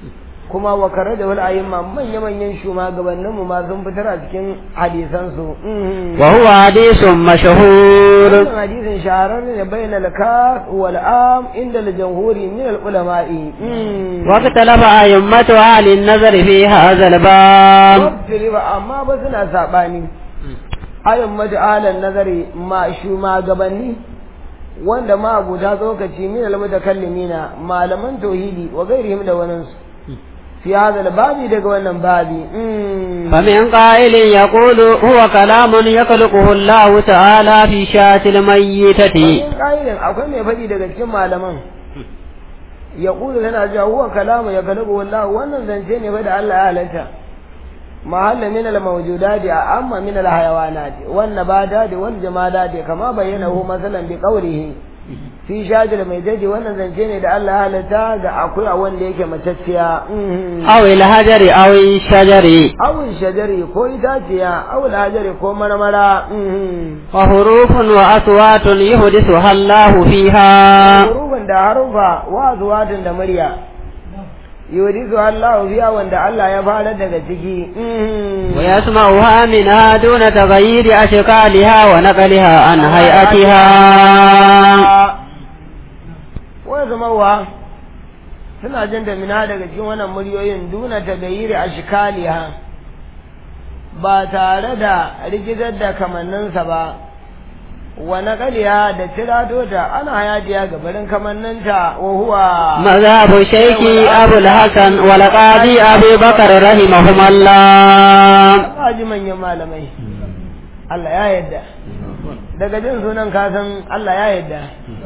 kuma wa kare da wal ayyuma manya manyan shugabannin mu ma sun fitar a cikin hadisan su wa huwa hadithun mashhur wannan hadisin shahararre ne bainal kaf wal am inda al jamhuri min al ulama'i wa katalafa ayyamatu ahli an-nazar fi hadha al-bab ba amma ba suna sabani ayyamatu ahli an-nazari ma shugabanni wanda ma abuta tsokaci min al mutakallimina malaman tauhidi wa gairihim da waninsu في هذا الباب دقوا بابي فمن قائل يقول هو كلام يخلقه الله تعالى في شاة الميتة فمن قائل أقول من فدي دقوا كما لمن يقول لنا جاء هو كلام يخلقه الله وانا زنشين فدع الله آلتا محل من الموجودات أما من الحيوانات والنباتات والجمادات كما بينه مثلا بقوله fi shajir mai daji wannan zance ne da Allah halatta ga akwai a wanda yake matacciya aw il hajari aw shajari aw shajari ko itaciya aw hajari ko marmara wa hurufun wa aswatun yuhdithuha Allah fiha hurufun da harufa wa aswatun da murya yuhdisu Allah fiha wanda Allah ya fara daga ciki wa yasma'uha minha duna taghayyiri ashkaliha wa naqliha an hay'atiha wani zamarwa suna jin da mina daga cikin wannan muryoyin duna ta gayiri a shikaliha ba tare da rigizar da kamanninsa ba wa naqaliha da tirato ta ana hayatiya ga barin kamanninta wa huwa mazhabu shaykhi abul hasan wal qadi abi bakr rahimahumullah kaji manyan malamai Allah ya yadda daga jin sunan kasan Allah ya yadda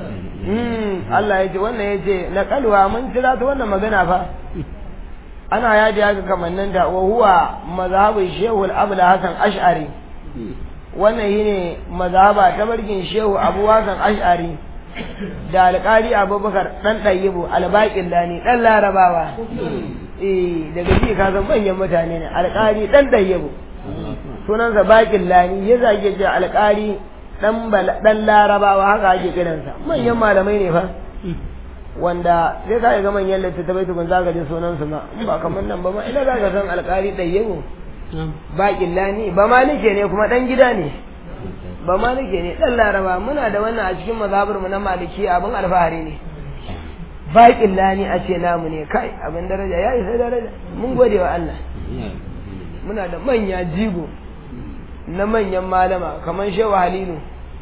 Allah ya ce wannan ya ce na kalwa mun kira ta wannan magana fa ana ya ji haka kamannin da wa huwa mazhabin shehu al-abul hasan ash'ari wannan shine mazhaba ta barkin shehu abu hasan ash'ari da alƙari abubakar dan ɗayyibu albaƙin lani ɗan larabawa eh daga ji ka san manyan mutane ne alƙari ɗan ɗayyibu sunansa baƙin lani ya zage ce alƙari dan larabawa haka ake kiransa manyan malamai ne fa wanda sai ka ga manyan littattafai tukun za ka ji sunansu ma in ba kamar nan ba ma ina za ka san alƙari ɗayyago baƙin lani ba ma nake ne kuma ɗan gida ne ba ma nake ne ɗan laraba muna da wannan a cikin mazhabar mu na maliki abin alfahari ne baƙin lani a ce namu ne kai abin daraja ya isa daraja mun gode wa Allah muna da manya jigo na manyan malama kamar shehu halilu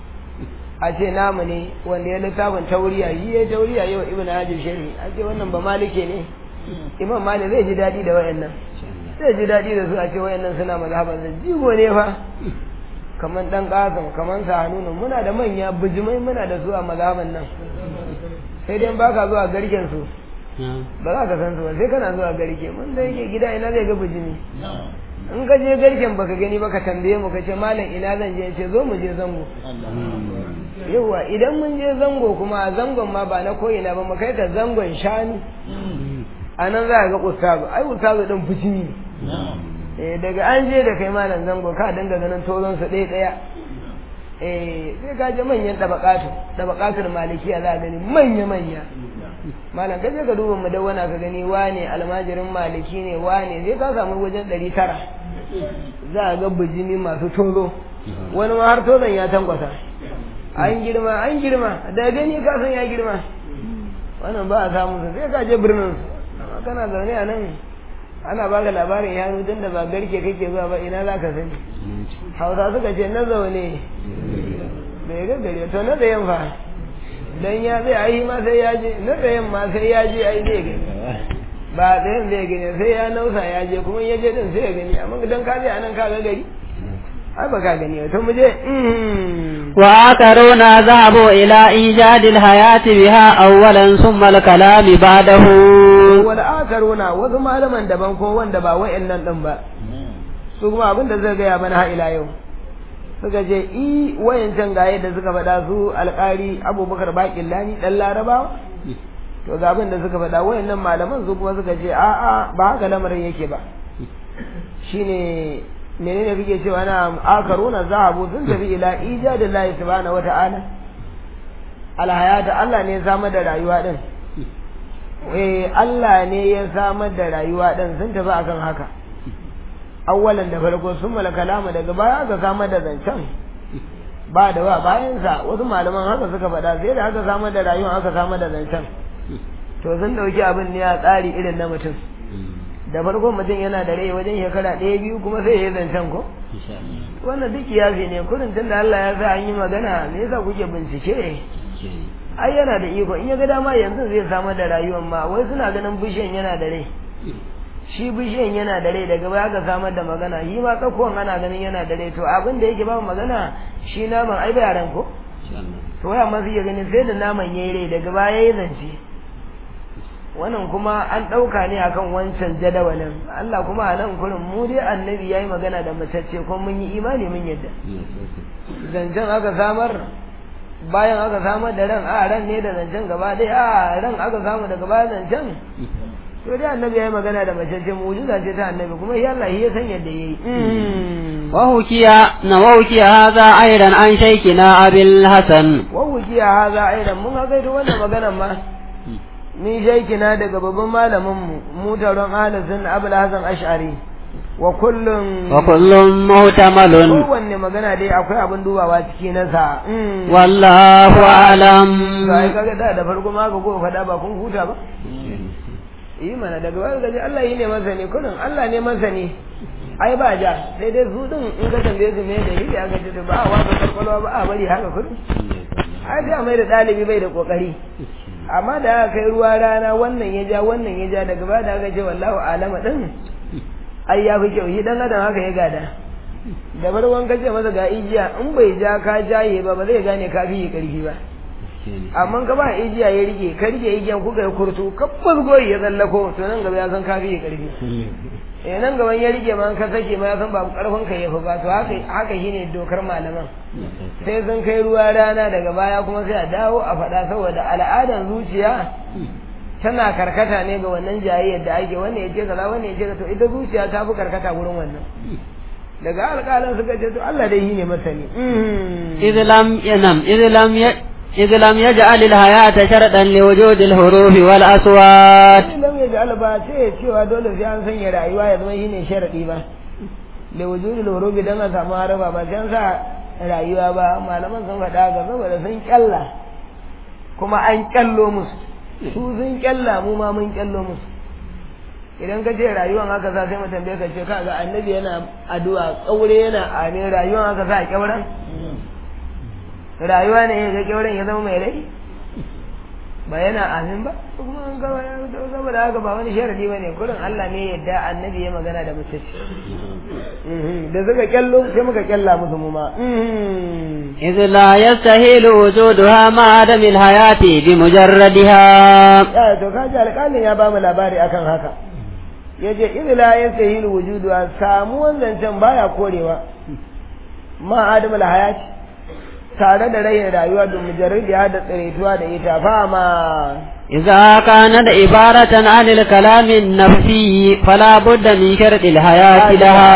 a ce namu ne wanda ya littafin tauriya yi ya tauriya yau ibn hajar sharhi a ce wannan ba malike ne imam malik zai ji daɗi da wayannan zai ji daɗi da su a ce wayannan suna mazhaban da jigo ne fa kamar dan kasim kamar sahanunu muna da manya bijimai muna da su a mazhaban nan sai dai baka zuwa garken su ba za ka san su ba sai kana zuwa garke mun da yake gida ina zai ga bijimi in ka je garken baka gani ba ka tambaye mu ka ce malam ina zan je ce zo mu je zango yawa idan mun je zango kuma zangon ma ba na koyina ba mu kai ka zangon shani a nan za a ga ustazu ai ustazu din fushi ne daga an je da kai malam zango ka dinga ganin tozon su ɗaya ɗaya eh sai ka je manyan tabaqatu tabaqatul malikiya za a gani manya manya malam kaje ka duba mudawwana ka gani wane almajirin maliki ne wane zai ka samu wajen ɗari tara za a ga bijimi masu tozo wani ma har tozon ya tankwasa an girma an girma da gani ka san ya girma wannan ba a samu su sai ka je birnin su amma kana zaune a nan ana baka labarin yaro tun da ba garke kake zuwa ba ina za ka sani hausa suka ce na zaune bai ga gari to na tsayen fa dan ya zai ai ma sai ya je na tsayen ma sai ya je ai zai gani ba tsayen zai gani sai ya nausa ya je kuma ya je din sai ya gani amma dan ka je anan ka ga gari ai ba ka gani to mu je وآخرون ذهبوا إلى إيجاد الحياة بها أولا ثم الكلام بعده والآخرون wasu malaman daban ko wanda ba wa'annan din ba su kuma abin da zai gaya mana ha ila yau suka ce i wayancan gaye da suka faɗa su alƙari abubakar baƙin lani ɗan larabawa to ga abin da suka faɗa wayannan malaman su kuma suka ce a'a ba haka lamarin yake ba shine menene kake cewa na akaruna zahabu sun tafi ila ijadillahi subhanahu wata'ala alhayata Allah ne ya samar da rayuwa din eh Allah ne ya samar da rayuwa ɗin sun tafi akan haka awwalan da farko sun mala kalama daga baya aka samar da zancen ba da ba bayansa wasu malaman haka suka faɗa sai da aka samar da rayuwa aka samar da zancen to sun ɗauki abin ne a tsari irin na mutum da farko mutum yana da rai wajen shekara ɗaya biyu kuma sai ya yi zancen ko wannan duk yafi ne kurin tun da Allah ya sa an yi magana me yasa kuke bincike ai yana da iko in ya ga dama yanzu zai samar da rayuwar ma wai suna ganin bishiyan yana da rai shi bishiyan yana da rai daga baya ka samar da magana shi ma tsakuwan ana ganin yana da rai to abin da yake ba magana shi naman ai ba yaran ko to wai amma sai ya gani sai da naman yayi rai daga baya yayi zance wannan kuma an ɗauka ne akan wancan jadawalin Allah kuma a nan kurin mu dai annabi yayi magana da matacce kuma mun yi imani mun yadda zancen aka samar bayan aka samar da ran a ran ne da zancen gaba ɗaya a ran aka samu daga baya zancen to dai annabi yayi magana da matacce mu'jiza ce ta annabi kuma ya Allah ya san yadda yayi وحكي وحكي هذا أيضا عن شيخنا أبي الحسن وحكي هذا أيضا mun ga gaito wannan maganar ma ni shaikina daga babban malaminmu mu taron ahlus abul hasan ash'ari wa kullum wa kullum muhtamalun kowanne magana dai akwai abin dubawa ciki na sa wallahu alam sai kaga da da farko ma ga ko fada ba kun huta ba yi mana daga wani gaji Allah yi ne masani kullum Allah ne masani ai ba ja sai dai su din in ka tambaye su me da yi ya gaji ba a wasa kwalkwalwa ba a bari haka kullum ai sai a mai da ɗalibi bai da kokari amma da aka kai ruwa rana wannan ya ja wannan ya ja daga baya da aka ce wallahu alama din ai ya fi kyau shi dan adam haka ya gada da farkon ka ce masa ga igiya in bai ja ka jaye ba ba zai gane ka fi karfi ba amma ka ba igiya ya rike ka rike igiyan kuka yi kurtu kabbas goyi ya tsallako to nan gaba ya san ka fi karfi eh nan gaban ya rike ma ka sake ma ya san ba karfin ka yafi ba to haka haka shine dokar malaman sai sun kai ruwa rana daga baya kuma sai a dawo a faɗa saboda al'adan zuciya tana karkata ne ga wannan jayayyar da ake wannan ya ce kaza wannan ya ce to ita zuciya ta fi karkata wurin wannan daga alƙalan suka ce to Allah dai yi ne masani idlam yanam idlam إذ لم يجعل الحياة شرطا لوجود الحروف والأصوات لم يجعل ba ce cewa dole sai an sanya rayuwa ya zama shine sharadi ba da wujudul huruf dan a samu haraba ba sai an sa rayuwa ba malaman sun faɗa ga saboda sun kyalla kuma an kyallo musu su sun kyalla mu ma mun kyallo musu idan ka ce rayuwan haka sa sai mu tambaye ka ce kaga annabi yana addu'a kaure yana amin rayuwan haka sa a kyauran rayuwa ne ya ga kyauran ya zama mai rai ba yana amin ba kuma an gaba ya saboda haka ba wani sharadi ba ne kurin Allah ne yadda annabi ya magana da mace da suka kyallo sai muka kyalla musu mu ma إذ لا يستحيل وجودها مع عدم الحياة بمجردها ya to kaji alƙalin ya bamu labari akan haka yace idh la yastahilu wujudu samuwan zancen baya korewa ma adamul hayati tare da rai rayuwa da mujarradiya da tsiraituwa da ita fama إذا كانت عبارة عن الكلام النفسي فلا بد من شرط الحياة لها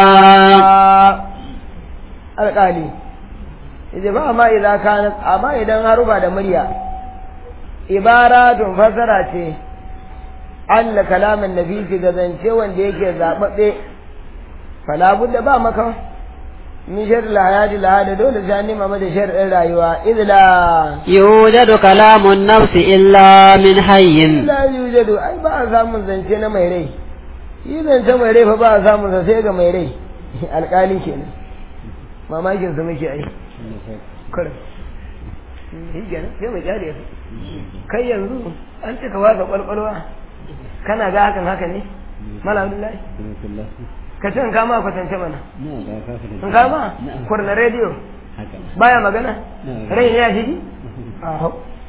alƙali yace ba amma idan kana amma idan harufa da murya ibaratun fasara ce an la kalamin nafisi ga zance wanda yake zaɓaɓɓe fala budda ba maka min shar la hayati la hada dole sai an nema mata shar'in rayuwa idla يوجد كلام النفس إلا من حي la yujadu ai ba a samun zance na mai rai yi zance mai rai fa ba a samun sa sai ga mai rai alƙali kenan mamakin su muke ai kurin shi kenan sai mu kyale su kai yanzu an cika wasa kwalkwalwa kana ga hakan haka ne mala abdullahi ka ce in kama kwatance mana in kama kurna rediyo baya magana rai ne ya shigi aho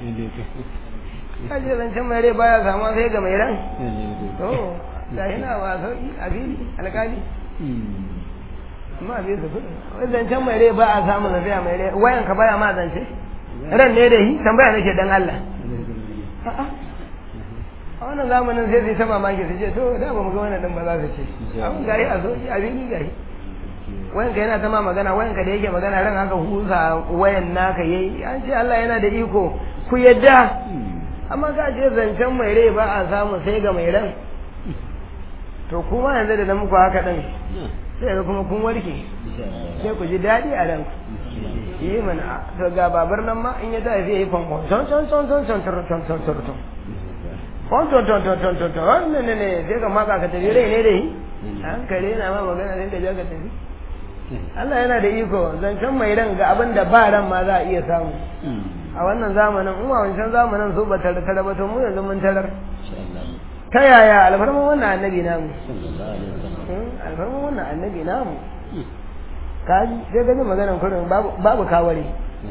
kaji zancen mai rai baya samuwa sai ga mai ran to da yana wa sauki a fili alkali amma bai su kudi wai zancen mai rai ba a samun lafiya mai rai wayan ka baya ma zance ran ne da yi tambaya nake dan Allah a'a a wannan zamanin sai zai ta mamaki su ce to da ba mu ga wannan din ba za su ce abin gari a soji a fili gari wayan ka yana ta ma magana wayan ka da yake magana ran haka husa wayan naka yayi an ce Allah yana da iko ku yadda amma ka ce zancen mai rai ba a samu sai ga mai ran to kuma yanzu da na muku haka ɗin sai ga kuma kun warke sai ku ji daɗi a ranku yi mana to ga babar nan ma in ya tafi zai yi fankon ton ton ton ton ton ton ton ton ton ton ton ton ton ton ton ton ton wannan ne ne sai ka maka ka tafi rai ne da yi hankali yana ma magana sai ka ja ka tafi Allah yana da iko zancen mai ran ga abin da ba ran ma za a iya samu a wannan zamanin in wancan zamanin su ba tare tare ba to mu yanzu mun tarar ta yaya alfarman wannan annabi namu alfarman wannan annabi namu kaji sai gani maganan kurin babu kaware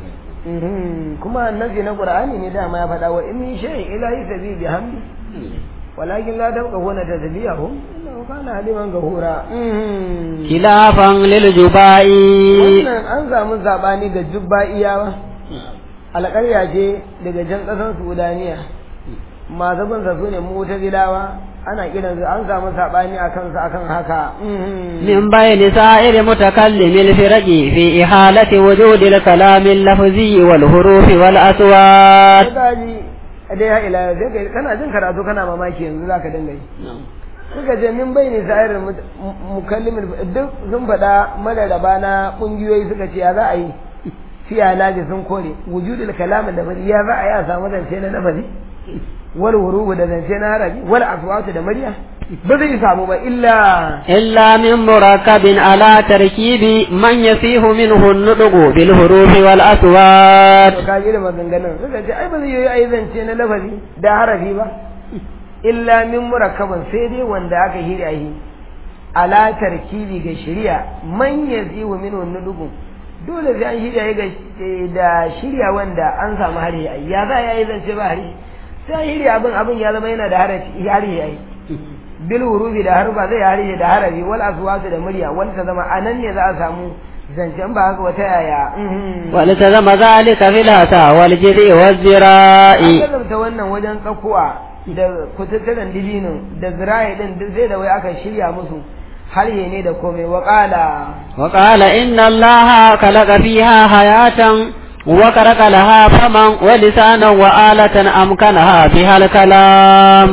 kuma annabi na qur'ani ne dama ya faɗa wa in min shay'in ila yasbi bi hamdi walakin la tafqahuna tasbihahu innahu kana haliman ghafura khilafan lil jubai wannan an samu zabani ga jubba'iyawa alƙarya ce daga jan ƙasar Sudaniya masu bin su ne mutazilawa ana kiran su an samu sabani a kansu akan haka min bayni sa'ir mutakallim al firqi fi ihalati wujud al kalam al lafzi wal huruf wal aswat kaji dai ya ila sai kana jin karatu kana mamaki yanzu zaka dinga yi suka ce min bayni sa'ir mukallim duk sun faɗa madaraba na kungiyoyi suka ce ya za a yi fi alaji sun kore wujudul kalam da ya za a yi a samu zance na nafazi wal wurubu da zance na harabi wal aswatu da murya ba zai samu ba illa illa min murakkabin ala tarkibi man yasihu minhu an-nutqu bil hurufi wal aswat to kaji da maganganun suka ce ai ba zai yi ai zance na lafazi da harafi ba illa min murakkabin sai dai wanda aka hira yi ala tarkibi ga shari'a man yasihu minhu an-nutqu dole sai an shirya ga da shirya wanda an samu hari ya za ya yi zance ba hari sai hiri abin abin ya zama yana da harafi hari yayi bil hurufi da harfa zai hari da harafi wal aswatu da murya wal ta zama anan ne za a samu zancen ba haka wata yaya wal ta zama zalika fil hasa wal jiri wal zira'i an ta wannan wajen tsakuwa da kututturen dibino da zira'i din duk sai da wai aka shirya musu harye ne da komai wa qala wa qala inna allaha khalaqa fiha hayatan وكرك لها فما ولسانا وآلة أمكنها بها الكلام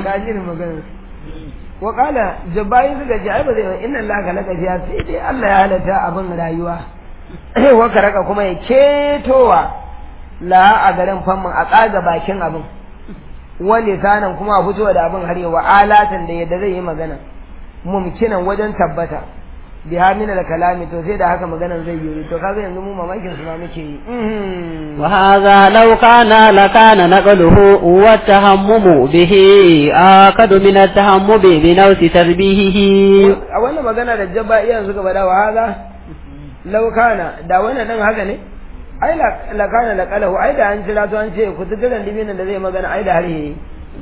وقال جبائي suka ce ai ba zai inna Allah ka laka fiya sai dai Allah ya halatta abin rayuwa wa karaka kuma ya ketowa la a garin famman a tsaga bakin abin wani sanan kuma a fito da abin har yawa alatan da yadda zai yi magana mumkinan wajen tabbata bi hamina da kalami to sai da haka maganan zai yi to kaga yanzu mu mamakin su ma muke yi wa hadha law kana la kana naqluhu wa tahammumu bihi akadu min at-tahammumi bi nawsi tarbihihi a wannan magana da jabba iyan suka bada wa hadha law kana da wannan dan haka ne ai la kana la qalahu ai da an jira to an ce ku tuduran dibinin da zai magana ai da har yayi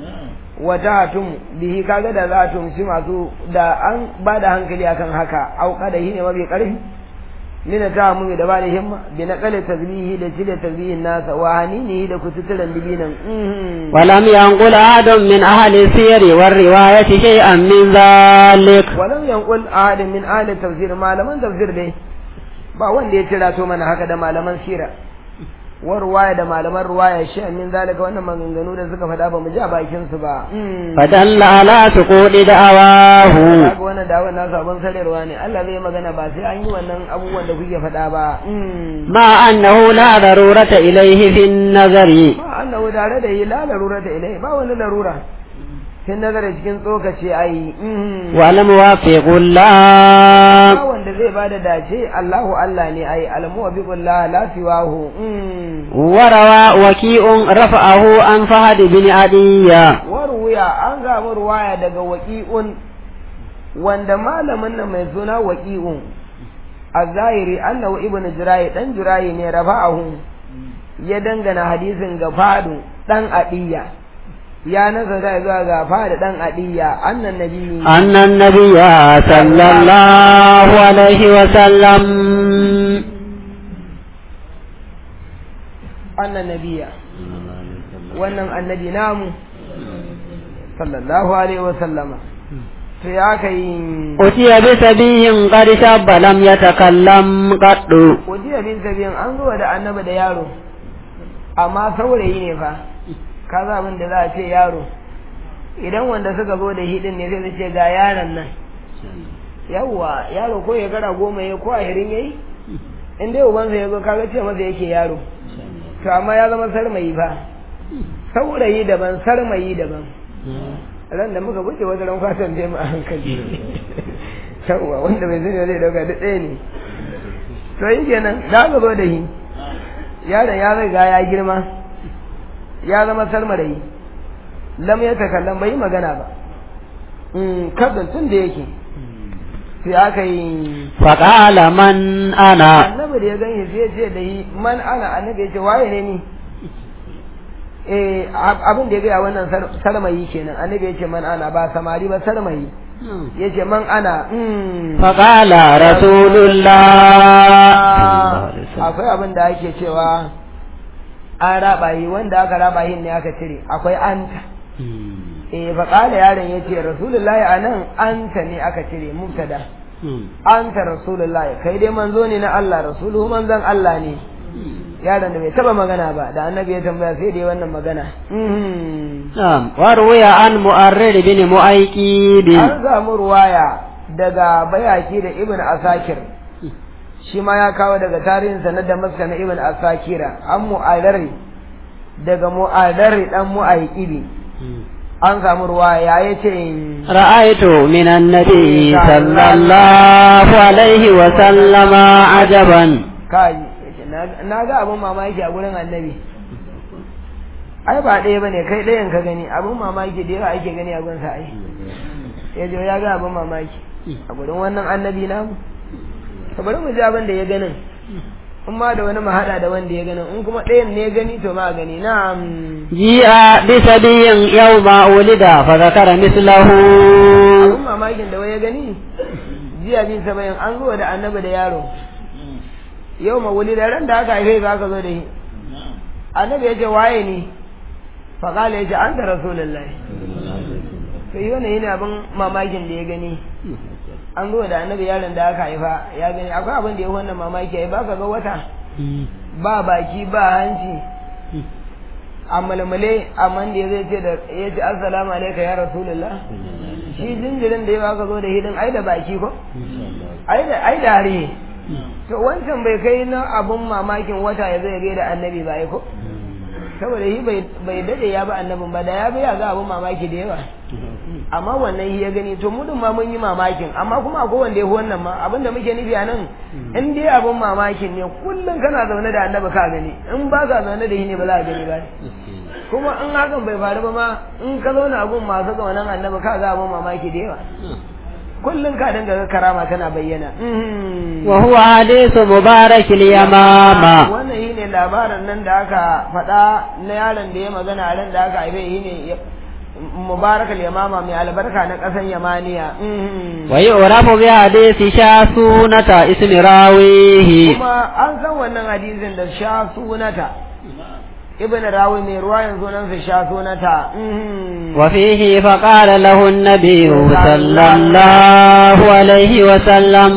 wata hatum bihi kaga da za a tumci masu da an ba da hankali akan haka auka da shi ne mafi karfi mina ta mu da ba da himma bi na kale tazbihi da cire tazbihin nasa wa hanini da kututuran dibinan ولم ينقل أحد من أهل السير والرواية شيئا من ذلك walam yanqul ahad min ahli tafsir malaman tafsir dai ba wanda ya tira to mana haka da malaman sira wa ruwaya da malaman ruwaya shi min zalika wannan maganganu da suka faɗa ba mu ji a bakin su ba فدل على سقوط دعواه kaga wannan da wannan sabon sararwa ne Allah zai magana ba sai an yi wannan abubuwan da kuke faɗa ba مع أنه لا ضرورة إليه في النظر ba annahu tare da yi la larura da ilai ba wani larura kin nazara cikin tsokace ai والموافق ba الله wanda zai bada dace Allahu Allah ne ai almuwaffiqullah la siwahu وروى وكيء رفعه عن فهد بن عدي warwuya an samu ruwaya daga waqi'un wanda malamin nan mai suna waqi'un az-zahiri annahu ibnu jurayi dan jurayi ne rafa'ahu ya dangana hadisin ga fadu dan adiya ya nazara zuwa ga fadu dan adiya annan nabi أن النبي صلى الله عليه وسلم annan nabiya wannan annabi namu sallallahu alaihi wa sallama to ya kai أتي بسبي قد شاب لم يتكلم قط wajiya bin sabiyan an zuwa da annabi da yaro amma saurayi ne fa ka za abin da za a ce yaro idan wanda suka zo da hidin ne sai su ce ga yaron nan yawwa yaro ko ya gara goma ya ko ashirin ya yi in dai ubansa ya zo kaga ce masa yake yaro to amma ya zama sarmayi ba saurayi daban sarmayi daban ran da muka buɗe wata ran kwatan je mu a hankali yawwa wanda bai sani zai dauka duk ɗaya ne to yi kenan da aka zo da shi yaron ya riga ya girma ya zama sarmarayi lam ya takallam bai yi magana ba kabin tun da yake sai aka yi faƙala man ana annabi da ya gani sai ce da yi man ana annabi ya ce waye ne ni eh abin da ya gaya wannan sarmayi kenan annabi ya ce man ana ba samari ba sarmayi ya ce man ana faƙala rasulullah akwai abin da ake cewa an raba yi wanda aka raba yin ne aka cire akwai anta eh faƙala yaron ya ce rasulullahi a nan anta ne aka cire mubtada anta rasulullahi kai dai manzo ne na Allah rasuluhu manzon Allah ne yaron da bai taba magana ba da annabi ya tambaya sai dai wannan magana na'am wa ruwaya an mu'arrid bin mu'aykid an samu ruwaya daga bayaki da ibn asakir shi ma ya kawo daga tarihinsa na damaska na ibn asakira an mu'adari daga mu'adari dan mu'ayqibi an samu ruwa ya yi ce ra'aitu minan nabi sallallahu alaihi wa sallama ajaban kai na ga abin mamaki a gurin annabi ai ba ɗaya bane kai ɗayan ka gani abin mamaki da yawa ake gani a gurin sa ai ya je ya ga abin mamaki a gurin wannan annabi namu ka bari mu ji abin da ya ganin in ma da wani mahada da wanda ya ganin in kuma ɗayan ne ya gani to ma gani na'am ji'a bi sabiyin yawma ulida fa zakara mislahu abin mamakin da wai ya gani jiya bi sabayin an zo da annabi da yaro yau ma wuli da ran da aka haife ka aka zo da shi annabi ya ce waye ne fa kala ya ce an da rasulullahi to yi wannan yana abin mamakin da ya gani an zo da annabi yaron da aka haifa ya gani akwai abin da ya wannan mamaki ya ba ka ga wata ba baki ba hanci a malmale amma da zai ce da ya ce assalamu alaika ya rasulullah shi jinjirin da ya baka zo da hidin ai da baki ko ai da ai da hare to wancan bai kai na abun mamakin wata ya zai gaida annabi ba ko saboda shi bai dade ya bi annabin ba da ya bi ya ga abun mamaki da yawa amma wannan ya gani to mu ma mun yi mamakin amma kuma akwai wanda ya fi wannan ma abin da muke nufi a nan in dai abun mamakin ne kullum kana zaune da annabi ka gani in ba ka zaune da shi ne ba za ka gani ba kuma in hakan bai faru ba ma in ka zauna abun masu zaunen annabi ka ga abun mamaki da yawa kullum ka dinga ga karama tana bayyana wa huwa hadithu mubarak al-yamama wannan shine labarin nan da aka faɗa na yaron da ya magana a ran da aka haife shine mubarak al-yamama mai albarka na ƙasar yamaniya wa yu'rafu bi hadithi shasunata ismi rawihi kuma an san wannan hadisin da shasunata ibn rawi mai ruwa yanzu nan su shasunata وفيه فقال له النبي صلى الله عليه وسلم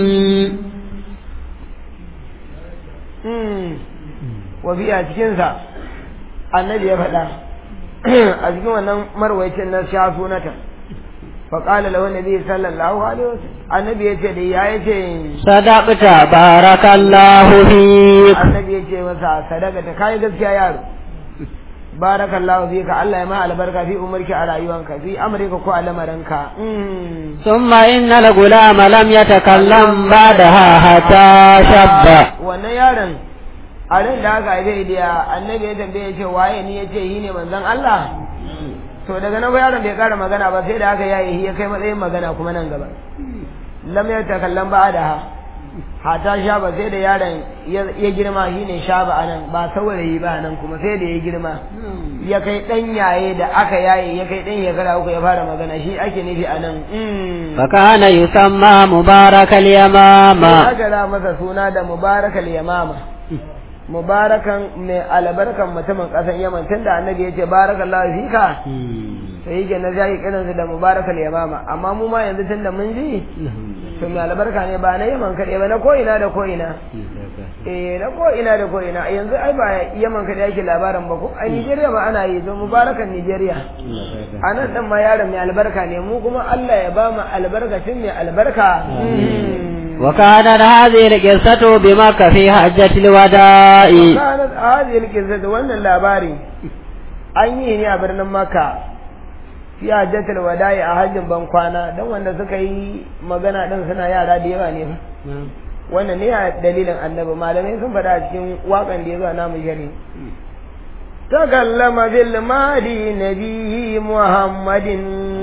wafi a cikinsa annabi ya faɗa a cikin wannan marwaicin na sha sunata faƙala lahu nabi sallallahu alaihi wasallam annabi ya ce da ya ya ce sadaqta barakallahu fik annabi ya ce masa sadaka ta kai gaskiya yaro barakallahu fika Allah ya ma albarka fi umarki a rayuwanka fi amrika ko a lamarinka thumma inna al-gulama lam yatakallam ba'daha hatta shabba wannan yaron a ran da aka haife da annabi ya tambaye ce waye ni yace yi ne manzon Allah to daga nan yaron bai kara magana ba sai da aka yayi ya kai matsayin magana kuma nan gaba lam yatakallam ba'daha hata sha ba sai da yaron ya girma shi ne sha ba anan ba saurayi ba nan kuma sai da ya girma ya kai dan yaye da aka yaye ya kai dan shekara uku ya fara magana shi ake nufi anan fakana yusamma mubarakal yamama aka ra masa suna da mubarakal yamama mubarakan mai albarkan mutumin ƙasan yaman tunda annabi ya ce barakallahu fika sai yake na zai kiransu da mubarakal yamama amma mu ma yanzu tunda mun ji to mai albarka ne ba na yaman kaɗai ba na ko'ina da ko'ina eh na ko'ina da ko'ina yanzu ai ba yaman kaɗai ake labarin ba ko a nigeria ma ana yi to mubarakan nigeria a nan ɗin ma yaron mai albarka ne mu kuma allah ya ba mu albarkacin mai albarka وكانت هذه القصة بمكة في حجة الوداع وكانت هذه القصة وأن اللاباري an yi ne a birnin Makka fi hajjatul wada'i a hajjin ban kwana don wanda suka yi magana din suna yara da yawa ne wannan ne a dalilin annabi malamai sun faɗa a cikin waƙan da ya zo namu shari takallama bil madi nabihi muhammadin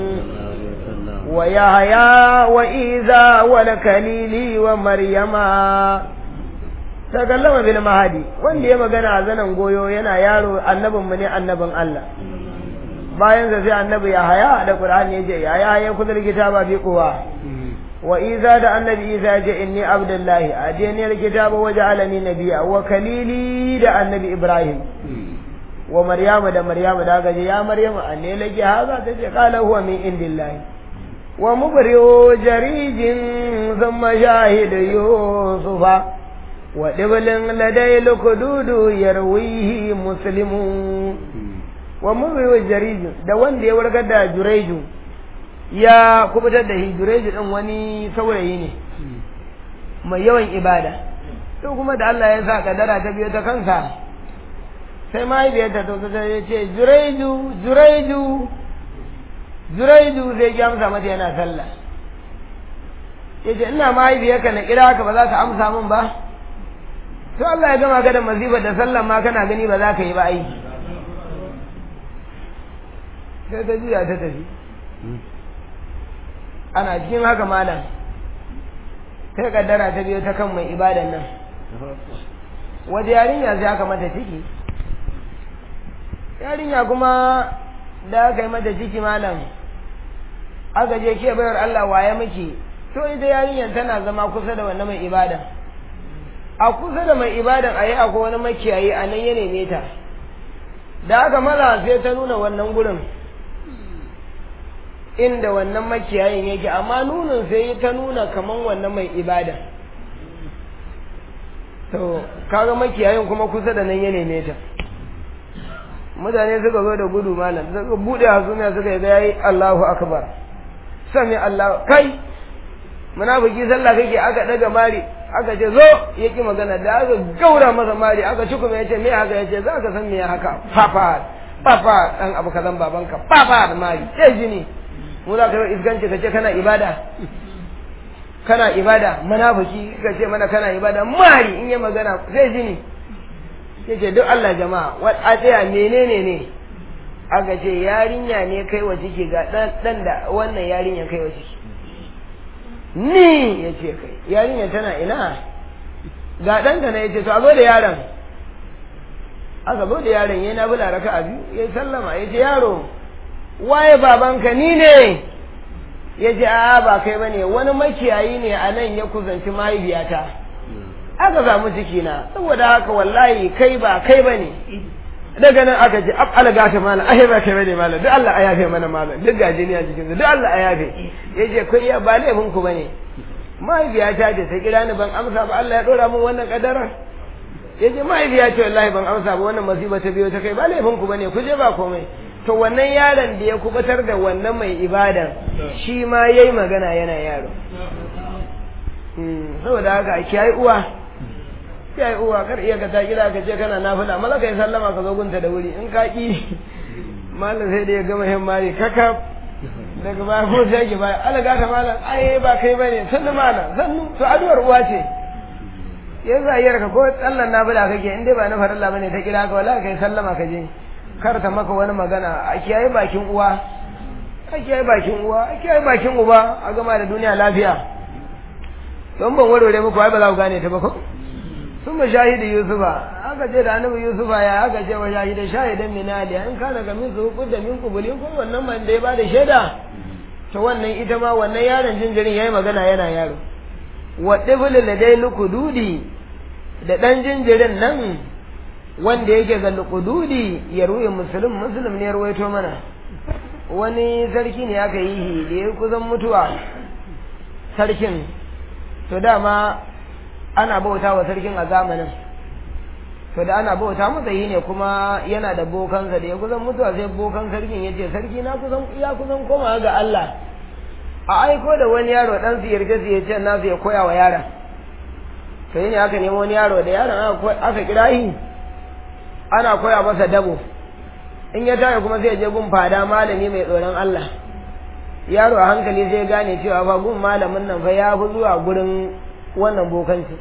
wa yahya wa iza wa kalili wa maryama takallama bil mahadi wanda ya magana a zanen goyo yana yaro annabin mu ne annabin Allah bayan sa sai annabi ya haya da Qur'ani yace ya ya ya kudar kitaba bi kuwa wa iza da annabi isa yace inni abdullahi ajeni kitaba waja'alani nabiyya wa kalili da annabi ibrahim wa maryama da maryama da gaje ya maryama anne laki haza tace qala huwa min indillahi wa mubri'u jarijin thumma shahidu yusufa ودبل لدي الكدود يرويه مسلم ومروي الجريج da wanda ya wargar da jureju ya kubutar da shi jureju din wani saurayi ne mai yawan ibada to kuma da Allah ya sa kadara ta biyo ta kansa sai mahaifiyarta ta ta ya ce jureju jureju jureju zai ki amsa mata yana sallah ya ce ina mahaifiyarka na kira ka ba za ka amsa min ba to Allah ya gama ka da mazifar da sallan ma kana gani ba za ka yi ba ai sai ta juya ta tafi ana cikin haka malam sai kaddara ta biyo ta kan mai ibadan nan waje yarinya sai aka mata ciki yarinya kuma da aka yi mata ciki malam aka je ke bayar Allah waye miki to ita yarinyar tana zama kusa da wannan mai ibadan a kusa da mai ibadan a yi akwai wani makiyayi a nan ya neme ta da aka maza sai ta nuna wannan gurin inda wannan makiyayin yake amma nunin sai ta nuna kaman wannan mai ibadan to kaga makiyayin kuma kusa da nan ya neme ta mutane suka zo da gudu malam suka bude hasumiya suka yi yayi Allahu akbar sami Allah kai munafiki sallah kake aka daga mari aka ce zo ya ki magana da aka gaura masa mari aka ci kuma ya ce me haka ya ce za ka san me haka papa papa dan abu kazan babanka papa da mari sai jini mu za ka yi isganci ka ce kana ibada kana ibada munafiki ka ce mana kana ibada mari in yi magana sai jini ya ce duk Allah jama'a wa a tsaya menene ne aka ce yarinya ne kai wa ciki ga dan da wannan yarinya kai wa ciki ni ya ce kai yarinya tana ina ga ɗanka na ya ce to a zo da yaron aka zo da yaron ya na bula raka a biyu ya sallama ya ce yaro waye babanka ni ne ya ce a ba kai ba ne wani makiyayi ne a nan ya kusanci mahaifiyata aka samu ciki na saboda haka wallahi kai ba kai ba ne daga nan aka ce ab alaga ta malam ai ba kai bane malam duk Allah ya yafe mana malam duk gajiniya cikin su duk Allah ya yafe yace kai ya ba laifin ku bane mahaifiya ta ce ta kira ni ban amsa ba Allah ya dora min wannan kadarar yace mahaifiya ce wallahi ban amsa ba wannan masiba ta biyo ta kai ba laifin ku bane ku je ba komai to wannan yaron da ya kubatar da wannan mai ibadan shi ma yayi magana yana yaro saboda haka a kiyaye uwa ya yi uwa kar iya ka ta gida ka ce kana nafila mala ka yi sallama ka zo gunta da wuri in ka ki malam sai da ya gama hin mari kaka daga baya ko sai ki baya ala gata malam ai ba kai bane sannu malam sannu to addu'ar uwa ce yanzu a ka ko tsallan nafila kake in dai ba na farilla bane ta kira ka wala kai sallama ka je kar ta maka wani magana a kiyaye bakin uwa a kiyaye bakin uwa a kiyaye bakin uba a gama da duniya lafiya don ban warware muku ai ba za ku gane ta ba ko sun ma shahidi yusufa aka ce da annabi yusufa ya aka ce wa shahidan shahidan min ali an kana ga min su da min kubulin ko wannan man da ya bada shaida to wannan ita ma wannan yaron jinjirin yayi magana yana yaro wa dibul ladai lukududi da dan jinjirin nan wanda yake ga luqududi ya ruwe muslim muslim ne ya ruwaito mana wani sarki ne aka yi da ya kusan mutuwa sarkin to dama ana bauta wa sarkin a zamanin to da ana bauta masa yi ne kuma yana da bokansa da ya kusan mutuwa sai bokan sarkin ya ce sarki na kusan ya kusan koma ga Allah a aiko da wani yaro dan su yarda su ya ce na su ya koya wa yaron to yi ne aka nemo wani yaro da yaron aka kira shi ana koya masa dabo in ya tashi kuma sai ya je gun fada malami mai tsoron Allah yaro a hankali zai gane cewa fa gun malamin nan fa ya fi zuwa gurin wannan bokanci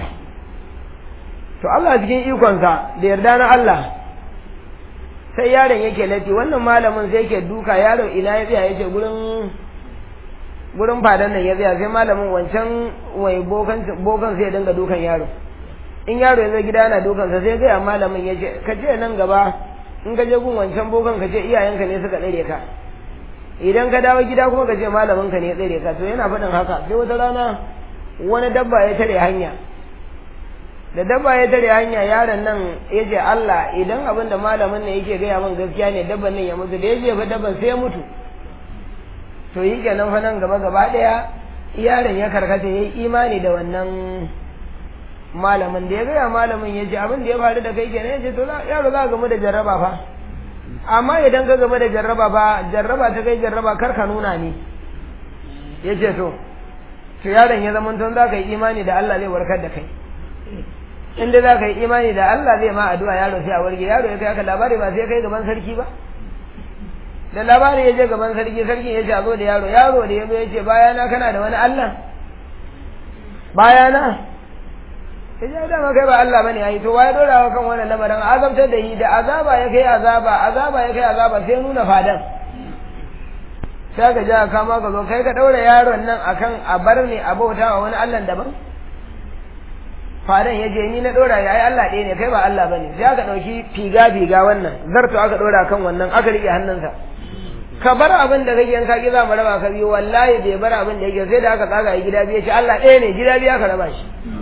to Allah cikin ikonsa da yarda na Allah sai yaron yake lati wannan malamin sai yake duka yaro ina ya tsaya yake gurin gurin fadan nan ya tsaya sai malamin wancan wai bokan bokan sai ya dinga dukan yaro in yaro ya zo gida yana dukan sa sai ga malamin ya ce ka ce nan gaba in ka je gun wancan bokan ka ce iyayenka ne suka tsare ka idan ka dawo gida kuma ka ce malamin ka ne ya tsare ka to yana faɗin haka sai wata rana wani dabba ya tare hanya da dabba ya tare hanya yaron nan ya ce Allah idan abin da malamin nan yake gaya min gaskiya ne dabban nan ya mutu da ya je fa dabban sai ya mutu to yi kenan fa nan gaba gaba ɗaya yaron ya karkata ya yi imani da wannan malamin da ya gaya malamin ya ce abin da ya faru da kai kenan ya ce to yaro za ka gamu da jarraba fa amma idan ka gamu da jarraba fa jarraba ta kai jarraba kar ka nuna ni ya ce to to yaron ya zama tun za ka yi imani da Allah zai warkar da kai inda za ka yi imani da Allah zai ma addu'a yaro sai a warke yaro ya kai aka labari ba sai kai gaban sarki ba da labari ya je gaban sarki sarki ya ce a zo da yaro yaro da ya zo ya ce bayana kana da wani Allah bayana ya ce dama kai ba Allah bane ai to waye dora wa kan wannan lamarin azabtar da yi da azaba ya kai azaba azaba ya kai azaba sai nuna fadan sai ka ja kama ka zo kai ka daura yaron nan akan a bar ne a bauta wa wani Allah daban fadan ya je ni na dora ya ai Allah ɗaya ne kai ba Allah bane sai aka dauki figa figa wannan zarto aka dora kan wannan aka rike hannunsa ka bar abin da kake yanka ki za mu raba ka biyu wallahi bai bar abin da yake sai da aka tsaga gida biyu ce Allah ɗaya ne gida biyu aka raba shi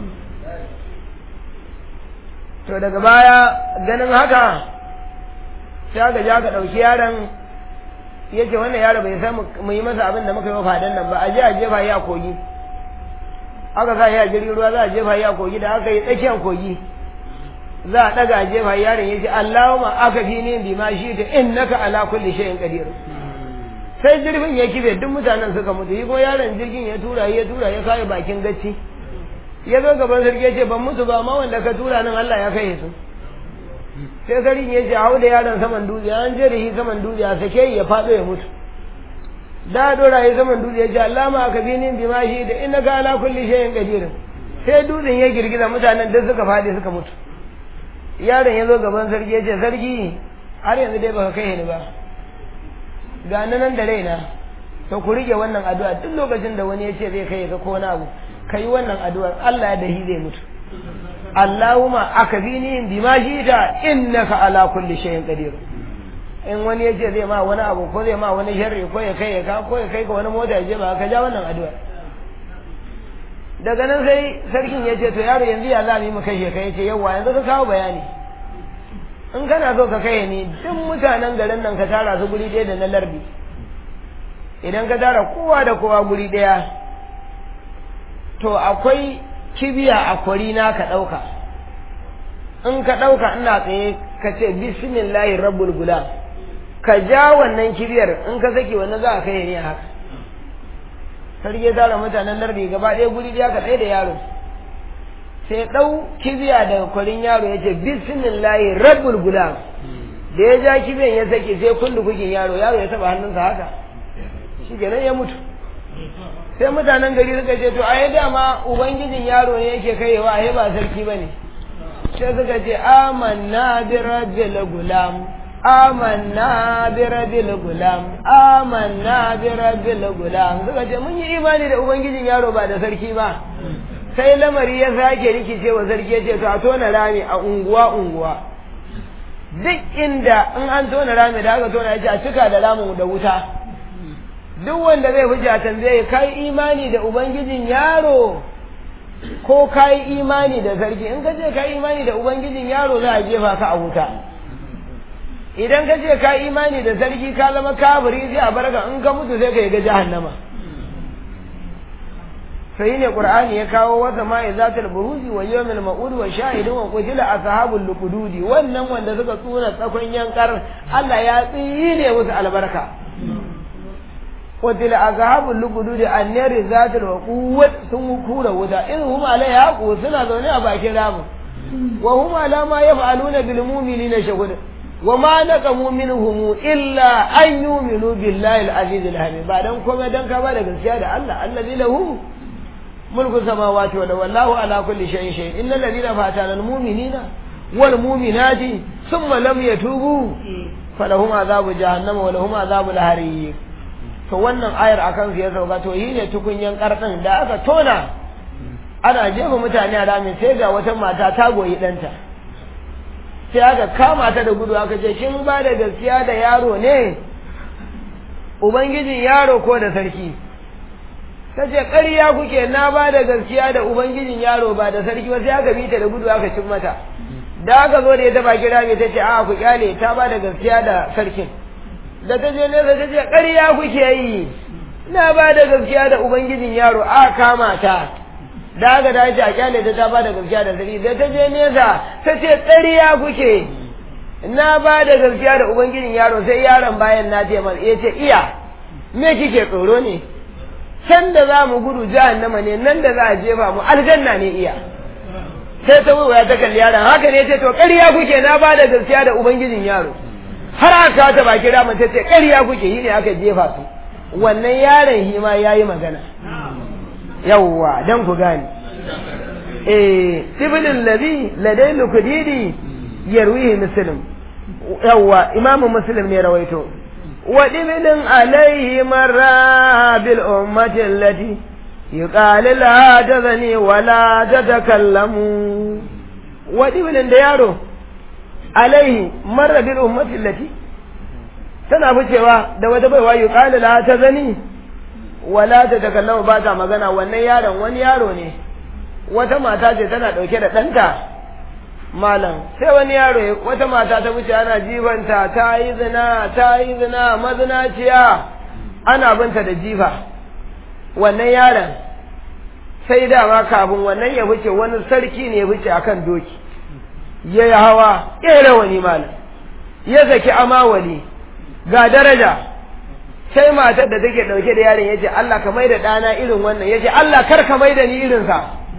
to daga baya ganin haka sai aka ja ka ɗauki yaron ya ce wannan yaro bai san mu yi masa abin da muka yi wa fadan nan ba a je a jefa yi a kogi aka sa yi a jirgin ruwa za a jefa yi a kogi da aka yi tsakiyar kogi za a ɗaga a jefa yaron ya ce Allahumma aka fi ni bi ma shi ta innaka ala kulli shay'in qadir sai jirgin ya kibe duk mutanen suka mutu yi ko yaron jirgin ya tura ya tura ya kai bakin gacci ya zo gaban sarki ya ce ban mutu ba amma wanda ka tura nan Allah ya kai su sai sarki ya ce hau da yaron saman dutse an je da shi saman dutse a sake ya faɗo ya mutu da dora ya saman dutse ya ce Allah ma ka bi ni bi ma shi da innaka ala kulli shay'in qadir sai dutsen ya girgiza mutanen duk suka faɗi suka mutu yaron ya zo gaban sarki ya ce sarki har yanzu dai baka kai ni ba ga nan da raina to ku rike wannan addu'a duk lokacin da wani ya ce zai kai ka ko wani abu ka yi wannan addu'ar Allah ya dahi zai mutu Allahumma akabini bima shita innaka ala kulli shay'in qadir in wani ya ce zai ma wani abu ko zai ma wani sharri ko ya kai ka ko ya kai ka wani mota ya je ba ka ja wannan addu'a daga nan sai sarkin ya ce to yaro yanzu ya za mu yi mu kashe ka yace yawa yanzu ka kawo bayani in kana so ka kai ni duk mutanen garin nan ka tara su guri ɗaya da na lardi idan ka tara kowa da kowa guri ɗaya to akwai kibiya a kwari na ka ɗauka in ka ɗauka ina tsaye ka ce bismillahi rabbul gulam ka ja wannan kibiyar in ka saki wannan za a kai ne haka sarki ya tara mutanen lardi gaba ɗaya guri ɗaya ka tsaye da yaro sai ɗau kibiya daga kwarin yaro ya ce bismillahi rabbul gulam da ya ja kibiyan ya sake sai kullu kukin yaro yaro ya taba hannunsa haka shi kenan ya mutu sai mutanen gari suka ce to ai dama ubangijin yaro ne yake kaiwa ai ba sarki bane sai suka ce amanna bi rabbil gulam amanna bi rabbil gulam amanna bi rabbil gulam suka ce mun yi imani da ubangijin yaro ba da sarki ba sai lamari ya sake rikice wa sarki ya ce to a tona rami a unguwa unguwa duk inda in an tona rami da aka tona ya ce a cika da ramin da wuta duk wanda zai fi jatan zai kai imani da ubangijin yaro ko ka yi imani da sarki in ka ce ka yi imani da ubangijin yaro za a jefa ka a wuta idan ka ce ka yi imani da sarki ka zama kafiri sai a barka in ka mutu sai ka yi ga jahannama sai ne qur'ani ya kawo wata ma izatul buruji wa yawmil ma'ud wa shahidun wa qutila ashabul luqududi wannan wanda suka tsuna tsakon yankar Allah ya tsine musu albarka qutila ashabul luqududi annari zatul waquwat sun kura wuta in hum alaiha qu suna zaune a bakin ramu wa hum ala ma yaf'aluna bil mu'minina shahud wa ma naqamu minhum illa an yu'minu billahi al-aziz al-hamid ba dan komai dan ka ba da gaskiya da Allah allazi lahu ملك السماوات والأرض والله على كل شيء شيء إن الذين فاتنا المؤمنين والمؤمنات ثم لم يتوبوا فلهم عذاب جهنم ولهم عذاب الحريق to wannan ayar akan su ya sauka to yi ne tukunyan karɗin da aka tona ana jefa mutane a rami sai ga wata mata ta goyi ɗanta sai aka kama ta da gudu aka ce kin ba da gaskiya da yaro ne ubangijin yaro ko da sarki ta ce ƙarya kuke na ba da gaskiya da ubangijin yaro ba da sarki ba sai aka bi ta da gudu aka cin mata da aka zo da ya taba kira mai ta ce a ku kyale ta ba da gaskiya da sarkin da ta je nesa ta ce ƙarya kuke yi na ba da gaskiya da ubangijin yaro a kama ta da aka da a kyale ta ta ba da gaskiya da sarki da ta je nesa ta ce ƙarya kuke na ba da gaskiya da ubangijin yaro sai yaron bayan na ce ya ce iya me kike tsoro ne can da za mu gudu jahannama ne nan da za a jefa mu aljanna ne iya sai ta wuya ta kalli yaron haka ne ce to ƙarya kuke na ba da gaskiya da ubangijin yaro har aka ta baki rama ta ce ƙarya kuke yi ne aka jefa su wannan yaron shi ma ya yi magana yawwa dan ku gane eh sibilin lazi ladai lukudidi yarwihi muslim yawwa imamu muslim ne rawaito ودبل عليه مرة بالأمة التي يقال لا تذني ولا تتكلم ودبل ديارو عليه مرة بالأمة التي tana ficewa da wata baiwa yi ƙali la ta zani wala ta takallamu ba ta magana wannan yaron wani yaro ne wata mata ce tana ɗauke da ɗanta malam sai wani yaro wata mata ta wuce ana jibanta ta yi zina ta yi zina mazinaciya ana binta da jifa wannan yaron sai dama kafin wannan ya wuce wani sarki ne ya wuce akan doki ya yi hawa ya yi rawani malam ya zaki amawali ga daraja sai matar da take ɗauke da yaron ya ce Allah ka mai da ɗana irin wannan ya ce Allah kar ka mai da ni irinsa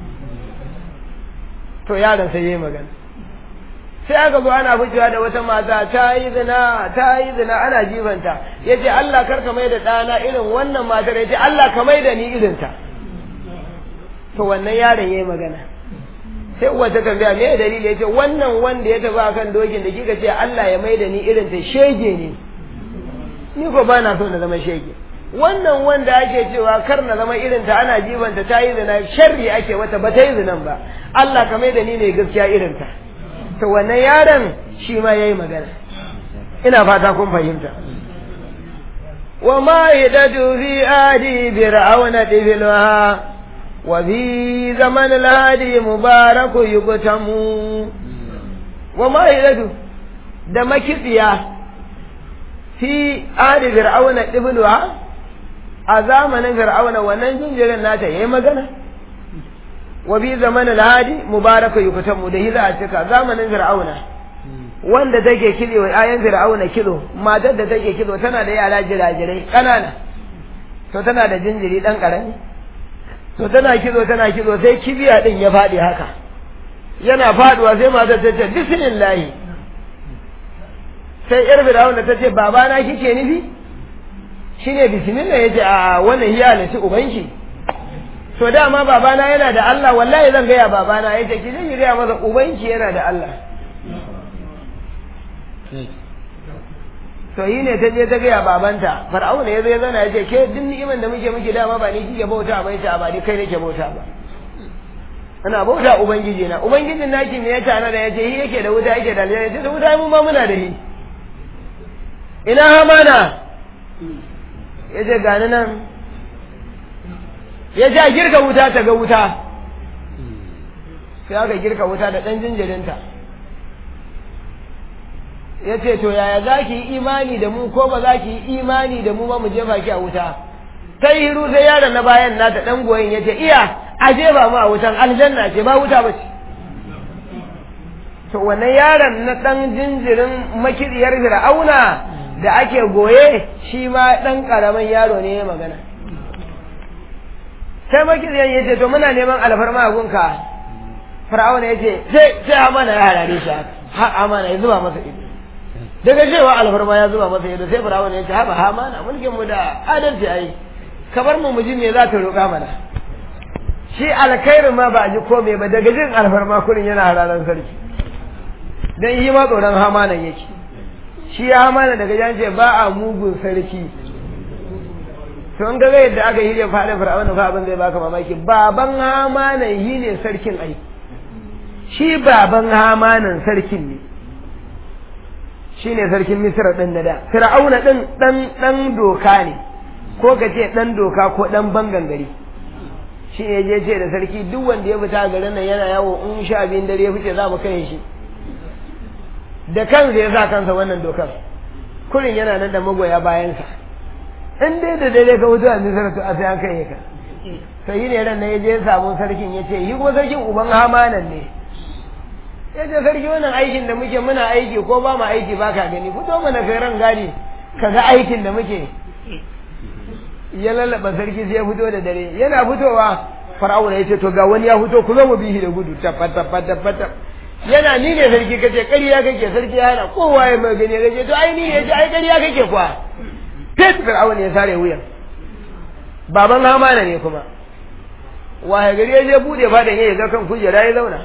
to yaron sai ya yi magana sai aka zo ana ficewa da wata mata ta yi zina ta yi zina ana jibanta ya ce Allah kar ka mai da ɗana irin wannan matar ya ce Allah ka mai da ni irinta to wannan yaron ya yi magana sai uwa ta tambaya me dalili ya ce wannan wanda ya tafi akan dokin da kika ce Allah ya mai da ni irinta shege ne ni ko ba na so na zama shege wannan wanda ake cewa kar na zama irinta ana jibanta ta yi zina sharri ake wata ba ta yi zinan ba Allah ka mai da ni ne gaskiya irinta to wannan yaron shi ma yayi magana ina fata kun fahimta wa ma yadadu fi adi fir'auna dibilha wa fi zaman al-hadi mubaraku yubtamu wa ma yadadu da makitsiya fi adi fir'auna dibilha a zamanin fir'auna wannan jinjirin nata yayi magana wa bi zaman al-hadi mubaraka yukatamu da hiza a cika zamanin fir'auna wanda take kido ayan fir'auna kido matar da take kido tana da yara jirajirai kanana to tana da jinjiri dan karami to tana kido tana kido sai kibiya din ya fadi haka yana faduwa sai matar ta ce bismillah sai yar fir'auna ta ce babana kike nufi shine bismillah yace a wannan hiya ne shi ubanki to dama babana yana da Allah wallahi zan gaya babana ya ce ki zan yi gaya masa ubanki yana da Allah to yi ne ta je ta gaya babanta far'auna ya zo ya zana ya ce ke duk ni'iman da muke muke dama ba ni kike bauta ba ita ba ni kai nake bauta ba ana bauta ubangiji na ubangijin naki me ya tana da yace shi yake da wuta yake da aljanna yace da wuta mun ma muna da shi ina hamana yace gani nan ya ja girka wuta ta ga wuta sai aka girka wuta da ɗan jinjirinta ya ce to yaya za ki yi imani da mu ko ba za ki yi imani da mu ba mu jefa ki a wuta ta yi hiru sai yaron na bayan nata ɗan goyin ya ce iya a jefa mu a wutan aljanna ce ba wuta ba ce to wannan yaron na ɗan jinjirin makiriyar fir'auna da ake goye shi ma ɗan ƙaramin yaro ne ya magana sai makiriyar ya ce to muna neman alfarma a gunka fir'auna ya ce sai sai amana ya harare shi har amana ya zuba masa ido daga cewa alfarma ya zuba masa ido sai fir'auna ya ce haɓa hamana mulkin mu da adalci ai kabar mu muji me za ka roƙa mana shi alkhairin ma ba a ji kome ba daga jin alfarma kurin yana hararan sarki dan yi ma tsoron hamanan yake shi ya hamana daga jan ce ba a mugun sarki to in ga yadda aka yi da fadin fir'auna fa abin zai baka mamaki baban hamanan yi ne sarkin ai shi baban hamanan sarkin ne shi ne sarkin misra ɗin na da fir'auna ɗin ɗan ɗan doka ne ko ka ce ɗan doka ko ɗan bangan gari shi ne je ce da sarki duk wanda ya fita garin nan yana yawo in sha biyun dare ya fice za mu kai shi da kansa ya sa kansa wannan dokar kurin yana nan da magoya bayansa in dai da dare ka fito a misra to a sai an kai ka sai yi ne ran na ya je samu sarkin ya ce yi kuma sarkin uban hamanan ne ya ce sarki wannan aikin da muke muna aiki ko ba mu aiki ba ka gani fito mana kai ran gadi ka ga aikin da muke ya lallaba sarki sai ya fito da dare yana fitowa fara'una ya ce to ga wani ya fito ku zo mu bihi da gudu tabbat tabbat tabbat yana ni ne sarki kace ƙarya kake sarki ya hana kowa ya mai gani kace to ai ni ne ai ƙarya kake kuwa fit fir'auna ya sare wuyan baban hamana ne kuma waye gari ya je bude fadan ya ga kan kujera ya zauna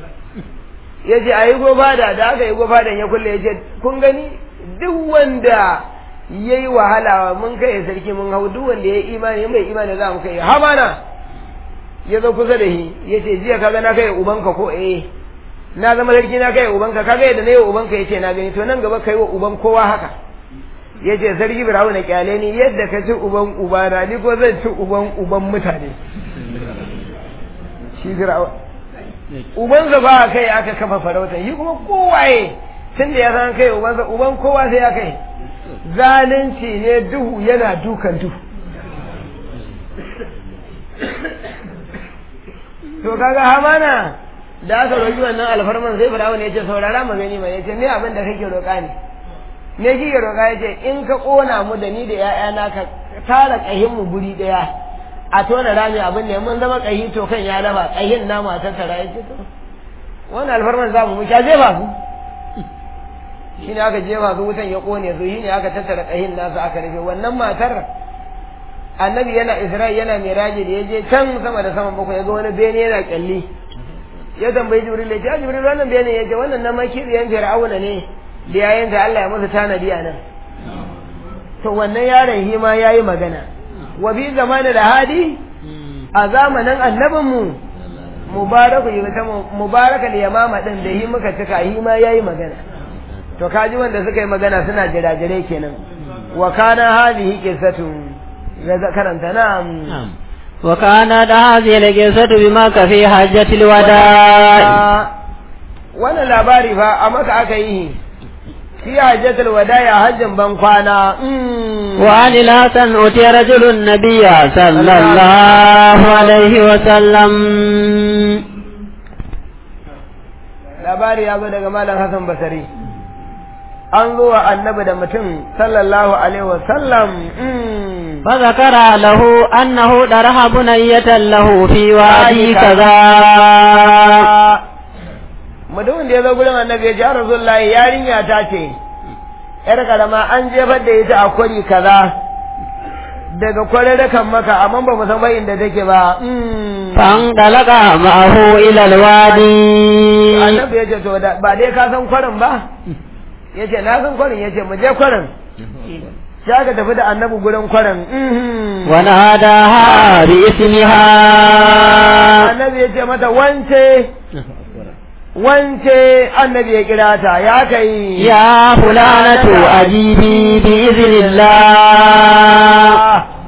ya ce a yi gofada da aka yi gofadan ya kulle ya ce kun gani duk wanda ya yi wahala mun kai sarki mun hau duk wanda ya yi imani mai imani za mu kai hamana ya zo kusa da shi ya ce jiya kaga na kai ubanka ko eh na zama sarki na kai ubanka kaga yadda na yi ubanka ya ce na gani to nan gaba kai wa uban kowa haka ya ce sarki birawo na kyale ni yadda ka ci uban ubana ni ko zan ci uban uban mutane shi birawo ubansa ba kai aka kafa farauta shi kuma kowaye tun da ya san kai ubansa uban kowa sai ya kai zalunci ne duhu yana dukan duhu to kaga hamana da aka roƙi wannan alfarman sai firawun ya ce saurara mu gani mai ya ce me abin da kake roƙa ne me kike roƙa ya ce in ka ƙona mu da ni da 'ya'yana ka tara ƙahin mu guri ɗaya a tona rami abin ne mun zama ƙahi to kan ya raba ƙahin namu a tattara ya ce to wannan alfarman za mu mu sha jefa su shi ne aka jefa su wutan ya ƙone su shi ne aka tattara ƙahin nasu aka rufe wannan matar annabi yana isra'i yana miraji da ya je can sama da saman bakwai ya ga wani bene yana kyalli ya tambayi jibril ya ce a jibril wannan bene ya ce wannan na makiriyan fir'auna ne da yayin da Allah ya masa tanadi a nan to wannan yaron shi ma yayi magana wa bi zamanin da hadi a zamanin annabinmu mubaraku yi ta mubaraka da yamama din da yi muka cika yi ma yayi magana to kaji wanda suka yi magana suna jirajirai kenan wa kana hadhihi qissatun ya karanta na'am وكانت هذه القصة بمكة في حجة الوداع wannan labari fa a maka aka yi في حجة الوداع حجا بنقانا وعن الحسن أتي رجل النبي صلى الله عليه وسلم labari ya zo daga malam Hassan Basari an zo wa annabi da mutum sallallahu alaihi wasallam فذكر له أنه درح بنية له في وادي كذا mutumin da ya zo gurin annabi ya ji rasulullahi yarinya ta ce yar karama an jefar da ita a kwari kaza daga kwararrakan maka amma ba mu san ba inda take ba فانطلق معه إلى الوادي annabi ya ce to da- ba dai ka san kwarin ba ya ce na san kwarin ya ce mu je kwarin sai aka tafi da annabi gurin kwarin mhm. وناداها باسمها annabi ya ce mata wance wance annabi ya kira ta ya kai يا فلانة أجيبي بإذن الله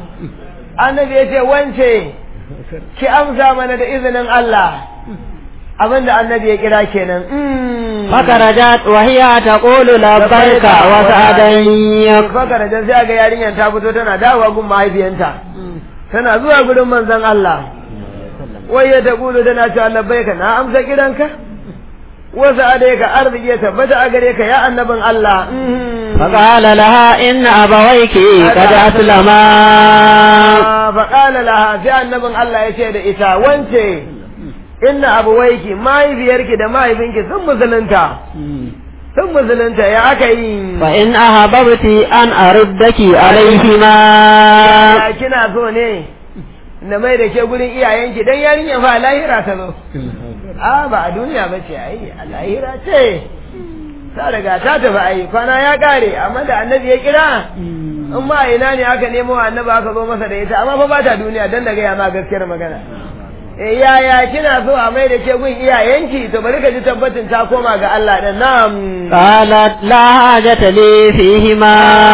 annabi ya ce wance ki amsa mana da izinin Allah abinda annabi ya kira kenan فخرجت وهي تقول لبيك وسعديك fakarajan sai ga yarinyar ta fito tana dawowa gun mahaifiyanta tana zuwa gurin manzon Allah wai ya taqulu tana cewa labbaika na amsa kiranka wasu adai ka arziki ya tabbata a gare ka ya annabin Allah فقال لها إن أبويك قد أسلما faƙala laha sai annabin Allah ya ce da ita wance inna abuwaiki mahaifiyarki da mahaifinki sun musulunta sun musulunta ya aka yi فإن أحببت أن أردك عليهما ya kina so ne na mai da ke gurin iyayenki dan yarinya fa lahira ta zo a ba a duniya ba ce ai a lahira ce ta riga ta tafi ai kwana ya kare amma da annabi ya kira in ma ina ne aka nemo annabi aka zo masa da ita amma fa ba ta duniya dan da gaya ma gaskiyar magana eh yaya kina so a mai da ke gun iyayenki to bari ka ji tabbatin ta koma ga Allah da nam قالت لا حاجة لي فيهما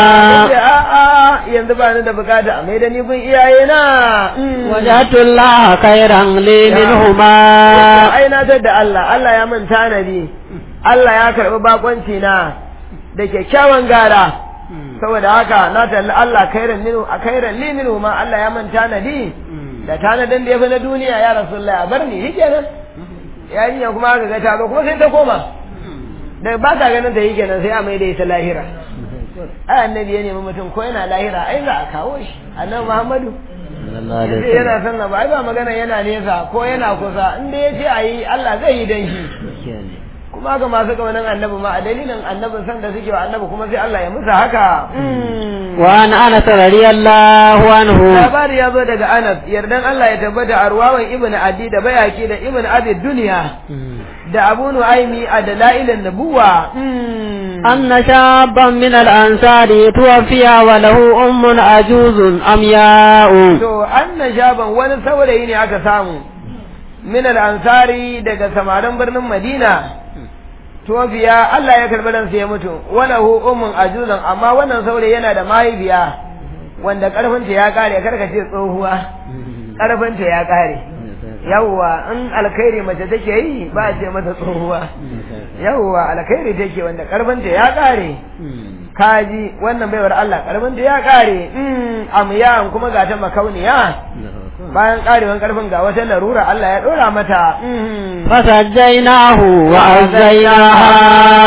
a'a yanzu ba ni da bukata a mai da ni gun iyayena Mm. وجدت الله خيرا لي منهما ai na da Allah Allah ya min tanadi Allah ya karɓi bakonci na da kyakkyawan gara saboda haka na talli Allah kairan minu a kairan li minu ma Allah ya min tanadi da tanadin da ya fi na duniya ya rasulullahi a bar ni shi kenan yarinya kuma aka ga ta zo kuma sai ta koma da ba ta ganin ta yi kenan sai a mai da ita lahira ai annabi ya nemi mutum ko yana lahira ai za a kawo shi annabi Muhammadu sai yana son na ba ai ba magana yana nesa ko yana kusa inda ya ce a yi Allah zai yi dan shi kuma haka masu kaunan annabi ma a dalilin annabin san da suke wa annabi kuma sai Allah ya musa haka وعن أنس رضي الله عنه labari ya zo daga Anas yardan Allah ya tabbata a ruwawan Ibn Adi da Bayaki da Ibn Abi Duniya da Abu Nu'aymi a dalailin nubuwa أن شابا من الأنصار توفي وله أم عجوز أمياء to anna shaban wani saurayi ne aka samu min al-ansari daga samarin birnin Madina tofiya Allah ya karbi ransa ya mutu wala hu ummun ajuzan amma wannan saurayi yana da mahaifiya wanda karfinta ya kare karka ce tsohuwa karfinta ya kare yawwa in alkhairi mace take yi ba a ce mata tsohuwa yawwa alkhairi take wanda karfinta ya kare kaji wannan baiwar Allah karfinta ya kare mm amyan kuma ga ta makauniya bayan karewan karfin ga wata larura Allah ya dora mata mm فسجيناه وأزيناها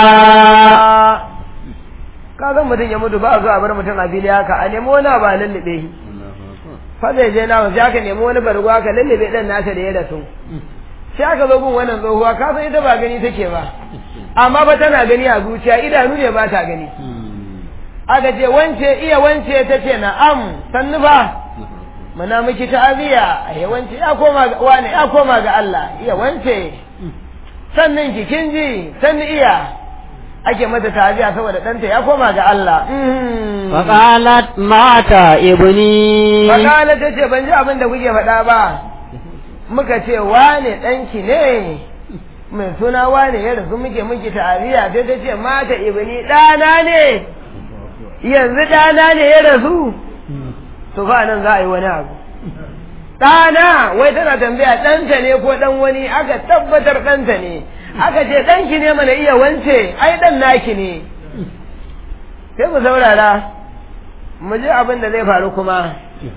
ka ga mutum ya mutu ba a zo a bar mutum a fili haka a nemi wani ba lullube shi fa zai je na sai aka nemi wani bargo aka lullube dan nasa da ya rasu sai aka zo gun wannan tsohuwa ka san ita ba gani take ba amma ba tana gani a zuciya idanu ne ba ta gani aka ce wance iya wance ta ce na'am sannu ba muna miki ta'aziya a wance ya koma ga wani ya koma ga Allah iya wance sannan ki kin ji sannu iya ake mata ta'aziya saboda ɗanta ya koma ga Allah فقالت مات ابني Fakala ta ce ban ji abin da kuke faɗa ba muka ce wane ɗanki ne mai suna wane ya rasu muke muke ta'aziya sai ta ce mata ibni ɗana ne yanzu ɗana ne ya rasu to fa nan za a yi wani abu ɗana wai tana tambaya ɗanta ne ko ɗan wani aka tabbatar ɗanta ne aka ce ɗanki ne mana iya wance ai ɗan naki ne sai mu saurara mu ji abin da zai faru kuma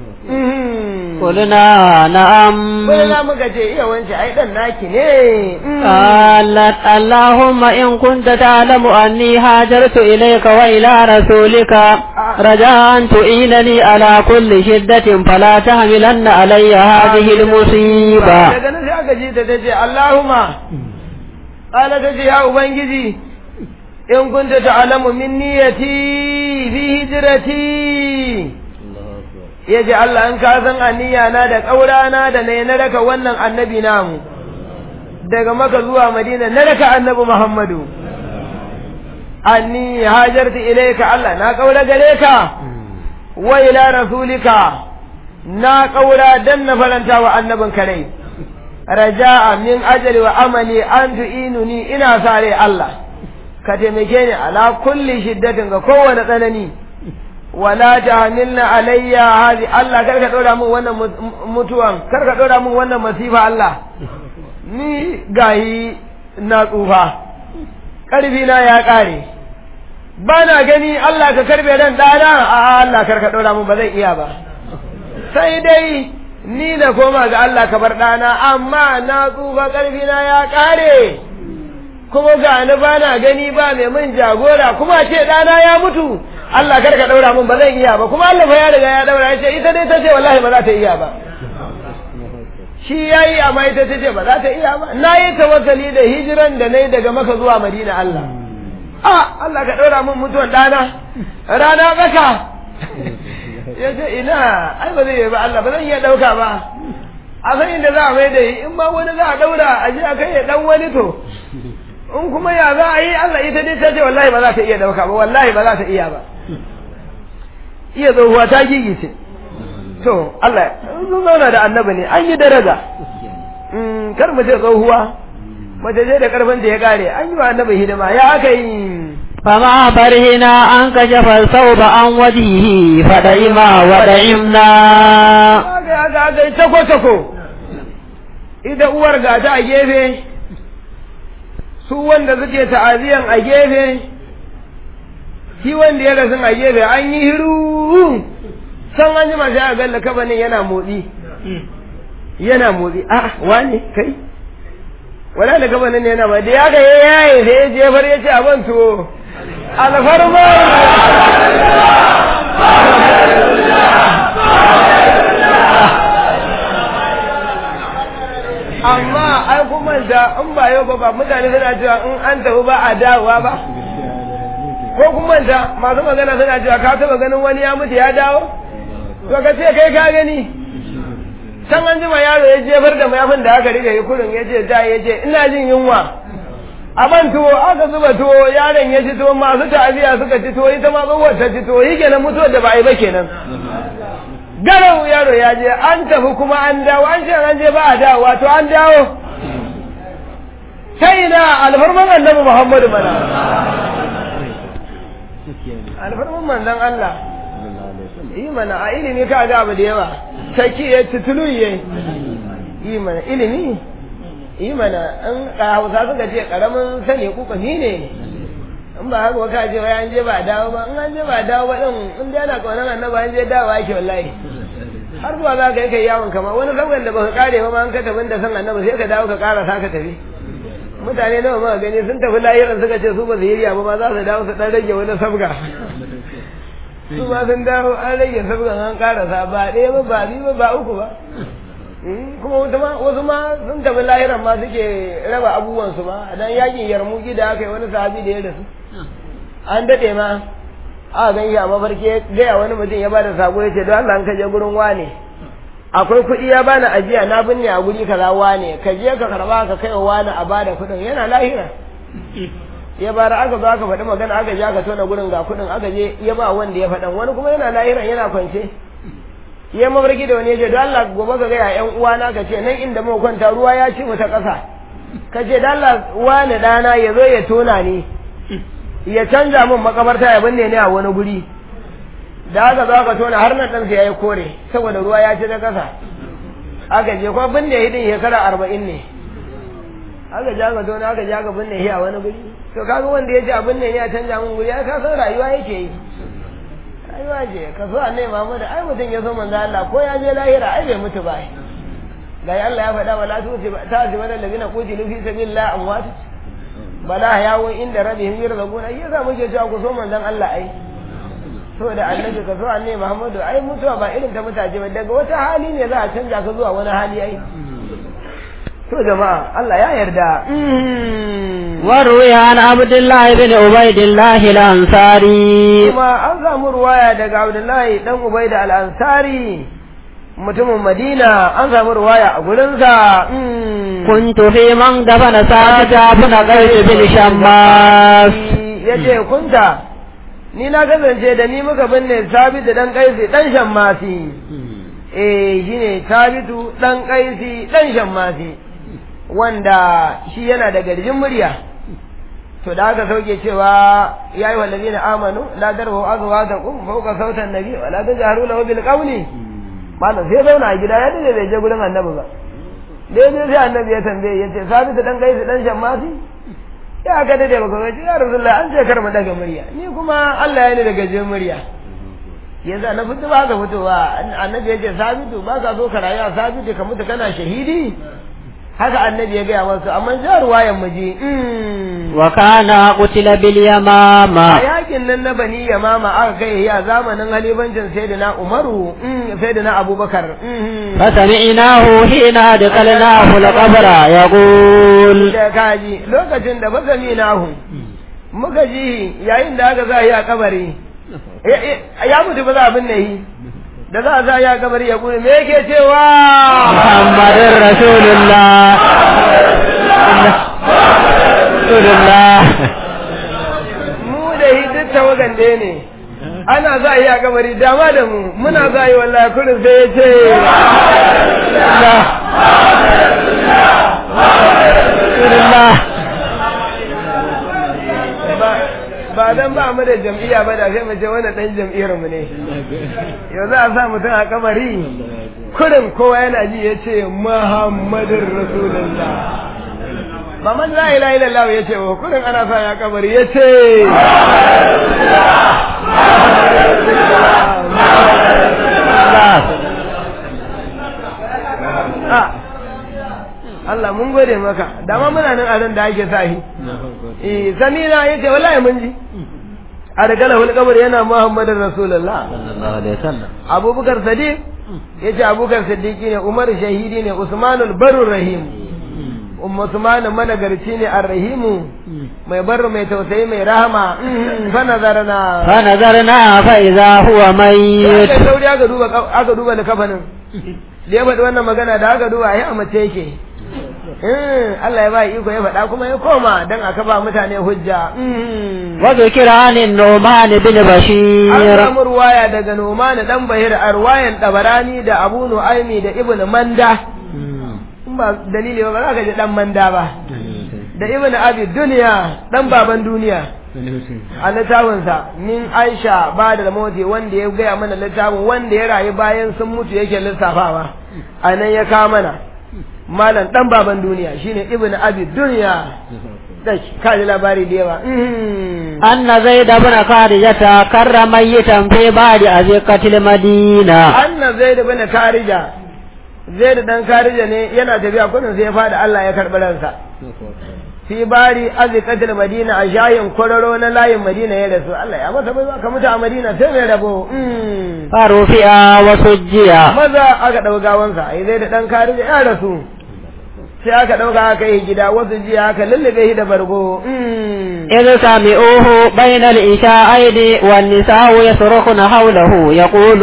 قلنا نعم Kulina muka ce iya wance ai ɗan naki ne قالت اللهم إن كنت تعلم أني هاجرت إليك وإلى رسولك رجاء أن تعينني على كل شدة فلا تحملن علي هذه المصيبة daga nan sai aka ji ta tace Allahumma qala tace ya ubangiji in kunta ta'lamu min niyyati fi hijrati yace Allah in ka san aniya na da kaurana da ne na raka wannan annabi namu daga maka zuwa madina na raka annabi muhammadu anni hajartu ilayka Allah na kaura gare ka wa ila rasulika na kaura dan na faranta wa annabin kare raja'a min ajali wa amali an tu'inuni ina sa rai Allah ka taimake ni ala kulli shiddatin ga kowane tsanani wala tahmilna alayya hadi Allah karka dora min wannan mutuwan karka dora min wannan masifa Allah ni gayi na tsufa ƙarfi na ya ƙare ba na gani Allah ka karbe ran ɗana a Allah karka ɗora mun ba zan iya ba sai dai ni na koma ga Allah ka bar ɗana amma na tsufa ƙarfi na ya ƙare kuma ga ni ba na gani ba mai mun jagora kuma ce ɗana ya mutu Allah karka ɗaura mun ba zan iya ba kuma Allah fa ya riga ya ɗaura ya ce ita dai ta ce wallahi ba za ta iya ba shi ya yi amma ita ta ce ba za ta iya ba na yi tawakkali da hijiran da na yi daga maka zuwa madina Allah a Allah ka ɗora min mutuwan ɗana rana tsaka ya ce ina ai ba zai yi ba Allah ba zan iya ɗauka ba a san inda za a mai da yi in ma wani za a ɗaura a je a kai ya ɗan wani to in kuma ya za a yi Allah ita dai ta ce wallahi ba za ta iya ɗauka ba wallahi ba za ta iya ba iya tsohuwa ta gigice to Allah sun zauna da annabi ne an yi daraja kar mu ce tsohuwa mace je da karfin da ya kare an yi wa annabi hidima ya aka yi فما برهنا أن كشف الثوب عن وجهه فدعما ودعمنا aka aka aka tako tako ita uwar ga ta a gefe su wanda suke ta'aziyan a gefe shi wanda ya rasu a gefe an yi hiru san an ji masu a galla kabanin yana motsi yana motsi a wane kai wala da kabanin yana ba da ya ga ya yaye sai ya jefar ya ce abin tuwo alfarma amma ai kuma da in ba yau ba ba mutane suna cewa in an tafi ba a dawowa ba ko kuma da masu magana suna cewa ka taba ganin wani ya mutu ya dawo to ka ce kai ka gani can an jima yaro ya jefar da mayafin da aka rike kurin ya ce da ya ce ina jin yunwa a ban tuwo aka zuba tuwo yaron ya ci tuwo masu ta'aziya suka ci tuwo ita ma tsohuwar ta ci tuwo yi kenan mutuwar da ba a yi ba kenan garau yaro ya je an tafi kuma an dawo an ce an je ba a dawo wato an dawo sai na alfarman annabi muhammadu mana alfarman manzon Allah yi mana a ilimi ka ga abu da yawa saki ya tutulu ye yi mana ilimi yi mana an hausa suka ce karamin sani kuka ni ne in ba haka ka ce wai an je ba dawo ba in an je ba dawo ba din in dai ana kaunar annabi an je dawo ake wallahi har zuwa za ka yi kai yawon kama wani sabon da baka kare ba ma an ka tafi da san annabi sai ka dawo ka kara sa ka tafi mutane nawa ma gani sun tafi lahiran suka ce su ba su yi ba ma za su dawo su dan rage wani sabga su ma sun dawo an rage sabgan an karasa ba ɗaya ba ba biyu ba ba uku ba kuma wasu ma sun tafi lahiran ma suke raba abubuwansu ma dan yakin yarmuki da aka yi wani sahabi da ya rasu an daɗe ma a gan a mafarki ya gaya wani mutum ya bada sako ya ce don Allah an kaje gurin wane akwai kuɗi ya bani ajiya na binne a guri kaza wane ka je ka karba ka kai wa wani a bada kuɗin yana lahira ya bara aka zo aka faɗi magana aka je aka tona gurin ga kuɗin aka je ya ba wanda ya faɗan wani kuma yana lahiran yana kwance ya mafarki da wani ya ce don Allah gobe ka gaya ƴan uwana ka ce nan inda muka kwanta ruwa ya ci mu ta ƙasa ka ce don Allah wani ɗana ya zo ya tona ni ya canza min makabarta ya binne ni a wani guri da aka zo aka tona har nan ɗansa ya yi kore saboda ruwa ya ci ta ƙasa aka je kuma binne hidin shekara arba'in ne aka je aka tona aka je aka binne shi a wani guri to kaga wanda ya ce a binne ni a canza min guri ya ka san rayuwa yake yi rayuwa ce ka so annai Muhammad ai mutum ya so manzo Allah ko ya je lahira ai bai mutu ba ga Allah ya faɗa wala tu ta ji wala ladina qutilu fi sabilillah amwat bala yawo inda rabbihim yarzuquna ai yasa muke cewa ku so manzon Allah ai so da annabi ka so annai Muhammad ai mutuwa ba irin ta mutaje ba daga wata hali ne za a canja ka zuwa wani hali ai to jama'a Allah ya yarda وروي عن عبد الله بن عبيد الله الأنصاري kuma an samu ruwaya daga Abdullahi dan Ubaida al-Ansari mutumin Madina an samu ruwaya a gurinsa كنت في من دفن ساعة بن قيس بن شماس yace kunta ni na kasance da ni muka binne Sabitu dan Kaisi dan Shammasi eh shine Sabitu dan Kaisi dan Shammasi wanda shi yana da garjin murya to da aka sauke cewa ya yi wallazi na amanu la darbu azwajakum fawqa sautan nabi wa la tajharu lahu bil qawli malam sai zauna a gida ya dace bai je gurin annabi ba daidai sai annabi ya tambaye ya ce sabi ta dan gaisu dan shammasi ya ka dade baka ga ya rasulullah an ce kar mu daga murya ni kuma Allah ya ni daga je murya yanzu na fito ba ka fitowa annabi ya ce sabitu ba ka so ka rayu a sabitu ka mutu kana shahidi haka annabi ya gaya wasu amma ja ruwayan mu ji wa kana qutila bil yamama a yakin nan na bani yamama aka kai ya zamanin halifancin sayyidina umaru sayyidina abubakar fasami'nahu hina dakalnahu al-qabra yaqul da kaji lokacin da fasami'nahu muka ji yayin da aka sa a kabari ya mutu ba za abin ne yi da za a sa ya kabari ya kuni me yake cewa muhammadin rasulullah rasulullah mu da yi duk tawagan da ne ana za a yi a kabari dama da mu muna za a yi wallahi kurin sai ya ce rasulullah ba dan ba mu da jam'iyya ba da sai mu ce wannan dan jam'iyyar mu ne yau za a sa mutum a kabari kurin kowa yana ji ya ce muhammadin rasulullah ba man la ilaha illallah ya ce wa kurin ana sa ya kabari ya ce Allah mun gode maka dama muna nan a nan da ake sahi eh samina yace wallahi mun ji a daga lahul kabar yana muhammadin rasulullah sallallahu alaihi wasallam abubakar sadiq yace abubakar sadiqi ne umar shahidi ne usmanul barur rahim umma usman managarci ne arrahimu mai barru mai tausayi mai rahama fa nazarna fa nazarna fa idza huwa mayyit sai sauri aka duba aka duba likafanin da ya faɗi wannan magana da aka duba ai a mace yake Allah ya ba iko ya faɗa kuma ya koma don aka ba mutane hujja. Wa zikira ne Noman bin Bashir. An samu ruwaya daga Noman dan Bahir a ruwayan Tabarani da Abu Nu'aimi da Ibn Manda. In ba dalili ba za ka ji dan Manda ba. Da Ibn Abi Duniya dan baban duniya. A littafinsa min Aisha ba da moti wanda ya gaya mana littafin wanda ya rayu bayan sun mutu yake lissafawa. A nan ya kawo mana. malam dan baban duniya shine ibnu abi dunya da kaji labari da yawa anna zaid ibn kharijata karra mayyitan fi ba'di azqatil madina anna zaid ibn kharija zaid dan kharija ne yana tafiya kudin sai ya fada Allah ya karbi ransa fi bari azqatil madina a shayin kwararo na layin madina ya rasu Allah ya masa bai ka mutu a madina sai mai rabo farufi'a wa sujjiya maza aka dau gawansa ai zai da dan kharija ya rasu sai aka ɗauka aka yi gida wasu jiya aka lullube shi da bargo. إذ سمعوه بين الإشاءين والنساء يصرخن حوله يقول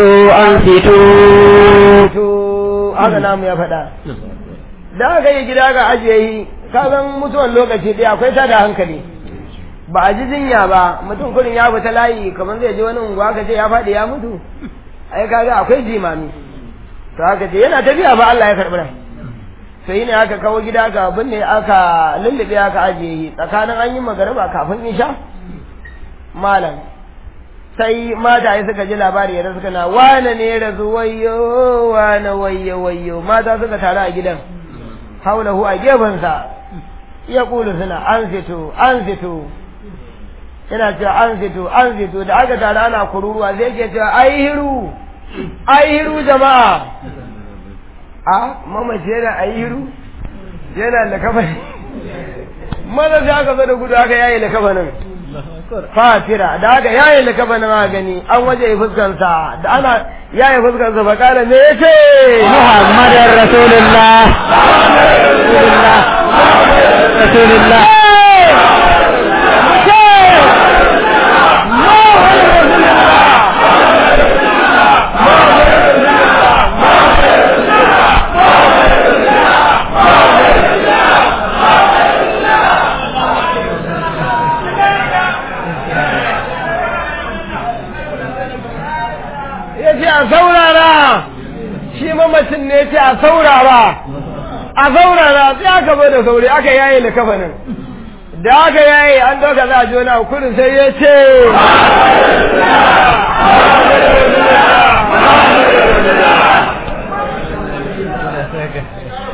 أنفتوا haka namu ya faɗa. Da aka yi gida aka ajiye yi, kagan mutuwan lokaci ɗaya akwai ta da hankali. Ba a ji jinya ba, mutum kurin ya fita layi kamar zai je wani unguwa aka ce ya faɗi ya mutu. Ai kaga akwai jimami. To haka ce yana tafiya ba Allah ya karɓi rai. sai ne aka kawo gida aka binne aka lullube aka ajiye yi tsakanin an yi magariba kafin isha malam sai mata ya suka ji labari ya suka na wane ne rasu wayo wane wayo wayo mata suka taru a gidan haulahu a gefensa ya kulu suna an fito an fito yana cewa an fito an fito da aka taru ana kururuwa zai ke cewa ai hiru ai hiru jama'a a mamaci yana a yiru yana da kafani maza sai aka zo da gudu aka yaye da kafanin fatira da aka yaye da kafanin a gani an waje fuskansa da ana yaye fuskansa ba kala me yace muhammadin rasulullah rasulullah rasulullah a saurara shi mamacin ne ce a saurara a saurara sai aka bai da sauri aka yaye da kafanin da aka yaye an doka za a ji wani kurin sai ya ce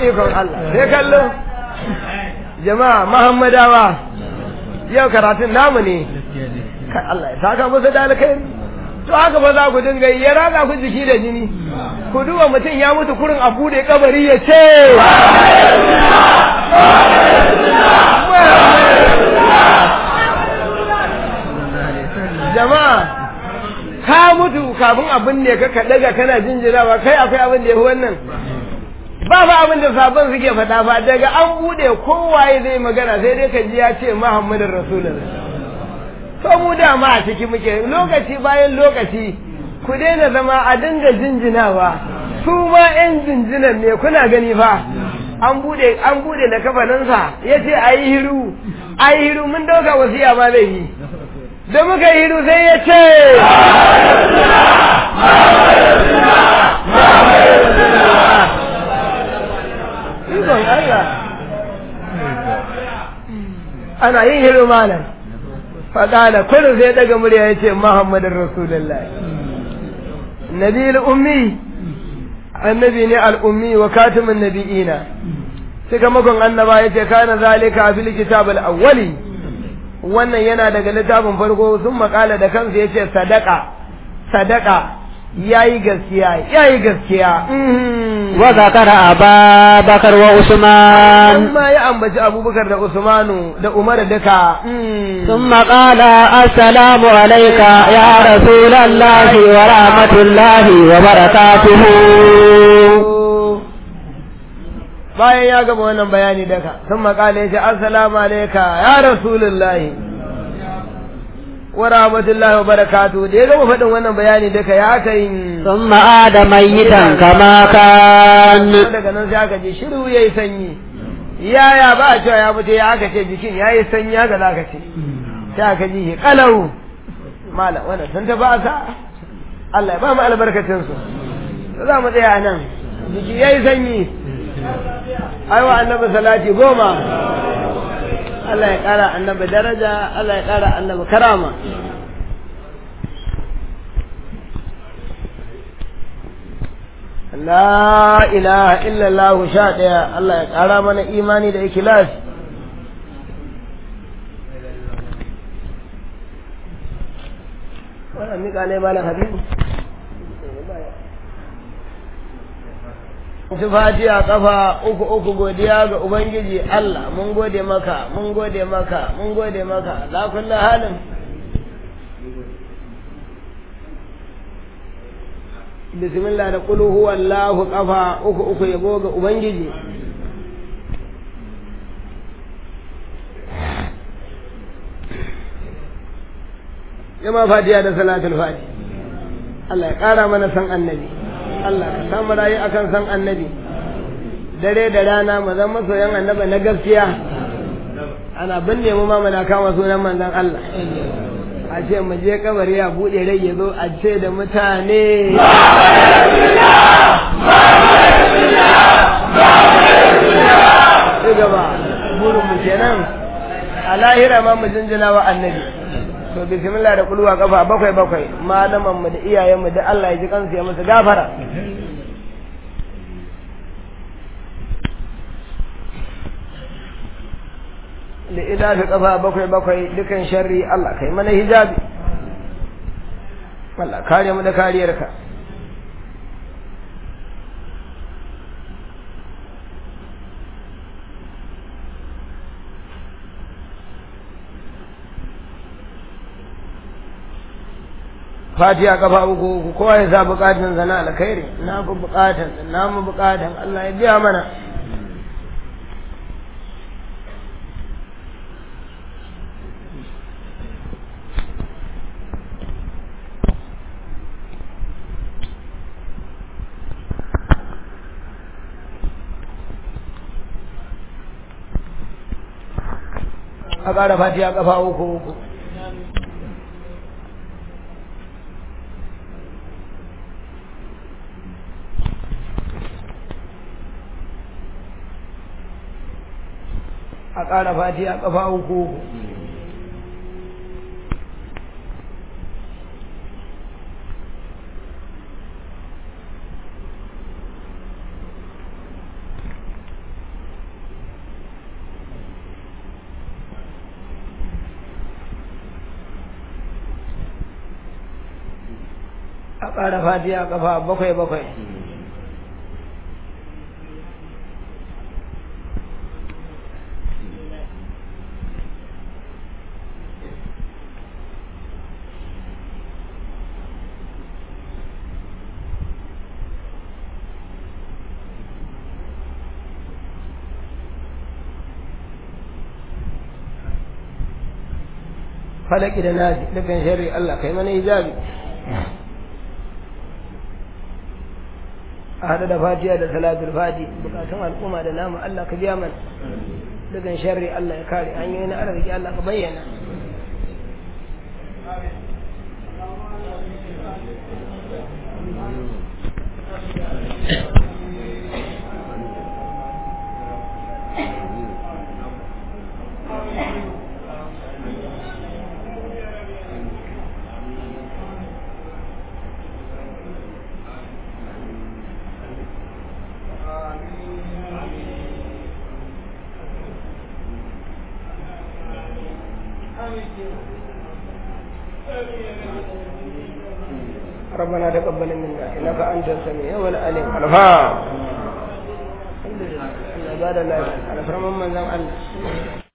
ikon Allah sai kallo jama'a muhammadawa yau karatun namu ne kai Allah ya saka musu da alkhairi to haka ba za ku dinga yi ya raga ku jiki da jini ku duba mutum ya mutu kurin a bude kabari ya ce jama'a ka mutu kafin abin ne ka kaɗaga kana jinjirawa kai akwai abin da ya fi wannan ba fa abin da sabon suke faɗa ba daga an buɗe kowaye zai magana sai dai ka ji ya ce muhammadin rasulullah to mu dama a ciki muke lokaci bayan lokaci ku daina zama a dinga jinjinawa su ma yan jinjinan ne kuna gani fa an buɗe an buɗe da kafaninsa ya ce a yi hiru a yi hiru mun ɗauka wasiya ma zai yi da muka yi hiru sai ya ce Ikon Allah. Ana yin hiru malam. Faɗala kullum sai daga murya ya ce Muhammadin Rasulullah. Nabi ummi annabi ne al'ummi wa katimin nabi'ina. Suka makon annaba ya ce kana zalika fil kitab al-awwali. Wannan yana daga littafin farko sun makala da kansa ya ce sadaka sadaka yayi gaskiya yayi gaskiya wa zakara ababakar wa usman amma ya ambaci abubakar da usmanu da umar duka ثم قال السلام عليك يا رسول الله ورحمة الله وبركاته bayan ya gama wannan bayani daga sun makala ya ce assalamu alaika ya rasulullahi wa rahmatullahi wa barakatu da ya gama faɗin wannan bayani daga ya aka yin ثم عاد ميتا كما كان daga nan sai aka je shiru yayi sanyi yaya ba a cewa ya mutu ya aka ce jikin yayi sanyi haka za ka ce sai aka ji shi kalau mala wannan sun ta ba sa Allah ya ba mu albarkacin su za mu tsaya nan jiki yayi sanyi aiwa annabi salati goma Allah ya kara annabi daraja Allah ya kara annabi karama La ilaha illallah sha ɗaya Allah ya ƙara mana imani da ikilas. Wannan miƙa ne malam Habibu. Tufati a ƙafa uku uku godiya ga Ubangiji Allah mun gode maka mun gode maka mun gode maka la kullu halin. bismillah da kulu huwa Allahu kafa uku uku yabo ga ubangiji yama fatiha da salatul fati Allah ya kara mana san annabi Allah ka samu rayu akan san annabi dare da rana mu zama masoyan annabi na gaskiya ana binne mu ma muna kama sunan manzon Allah a ce mu je kabari a buɗe rai ya zo a ce da mutane ci gaba burin mu kenan a lahira ma mu jinjina wa annabi to bismillah da kulwa kafa bakwai bakwai malaman mu da iyayen mu da Allah ya ji kansu ya musu gafara da ina fi kafa bakwai bakwai dukan sharri Allah kai mana hijabi Allah kare mu da kariyarka fatiha kafa uku uku kowa ya sa bukatun sana alkhairi na fi bukatan na mu bukatan Allah ya biya mana a ƙara fatiha kafa uku uku a ƙara fatiha kafa uku uku ƙara fatiha kafa bakwai bakwai falaki da nasi dukkan sharri Allah kai mana hijabi a hada da fatiha da salatul fati bukatun al'umma da namu Allah ka biya mana dukkan sharri Allah ya kare hanyoyin arziki Allah ka bayyana ربنا تقبل منا انك انت السميع والعليم الفا الحمد لله الله بعد الله على فرمان من الله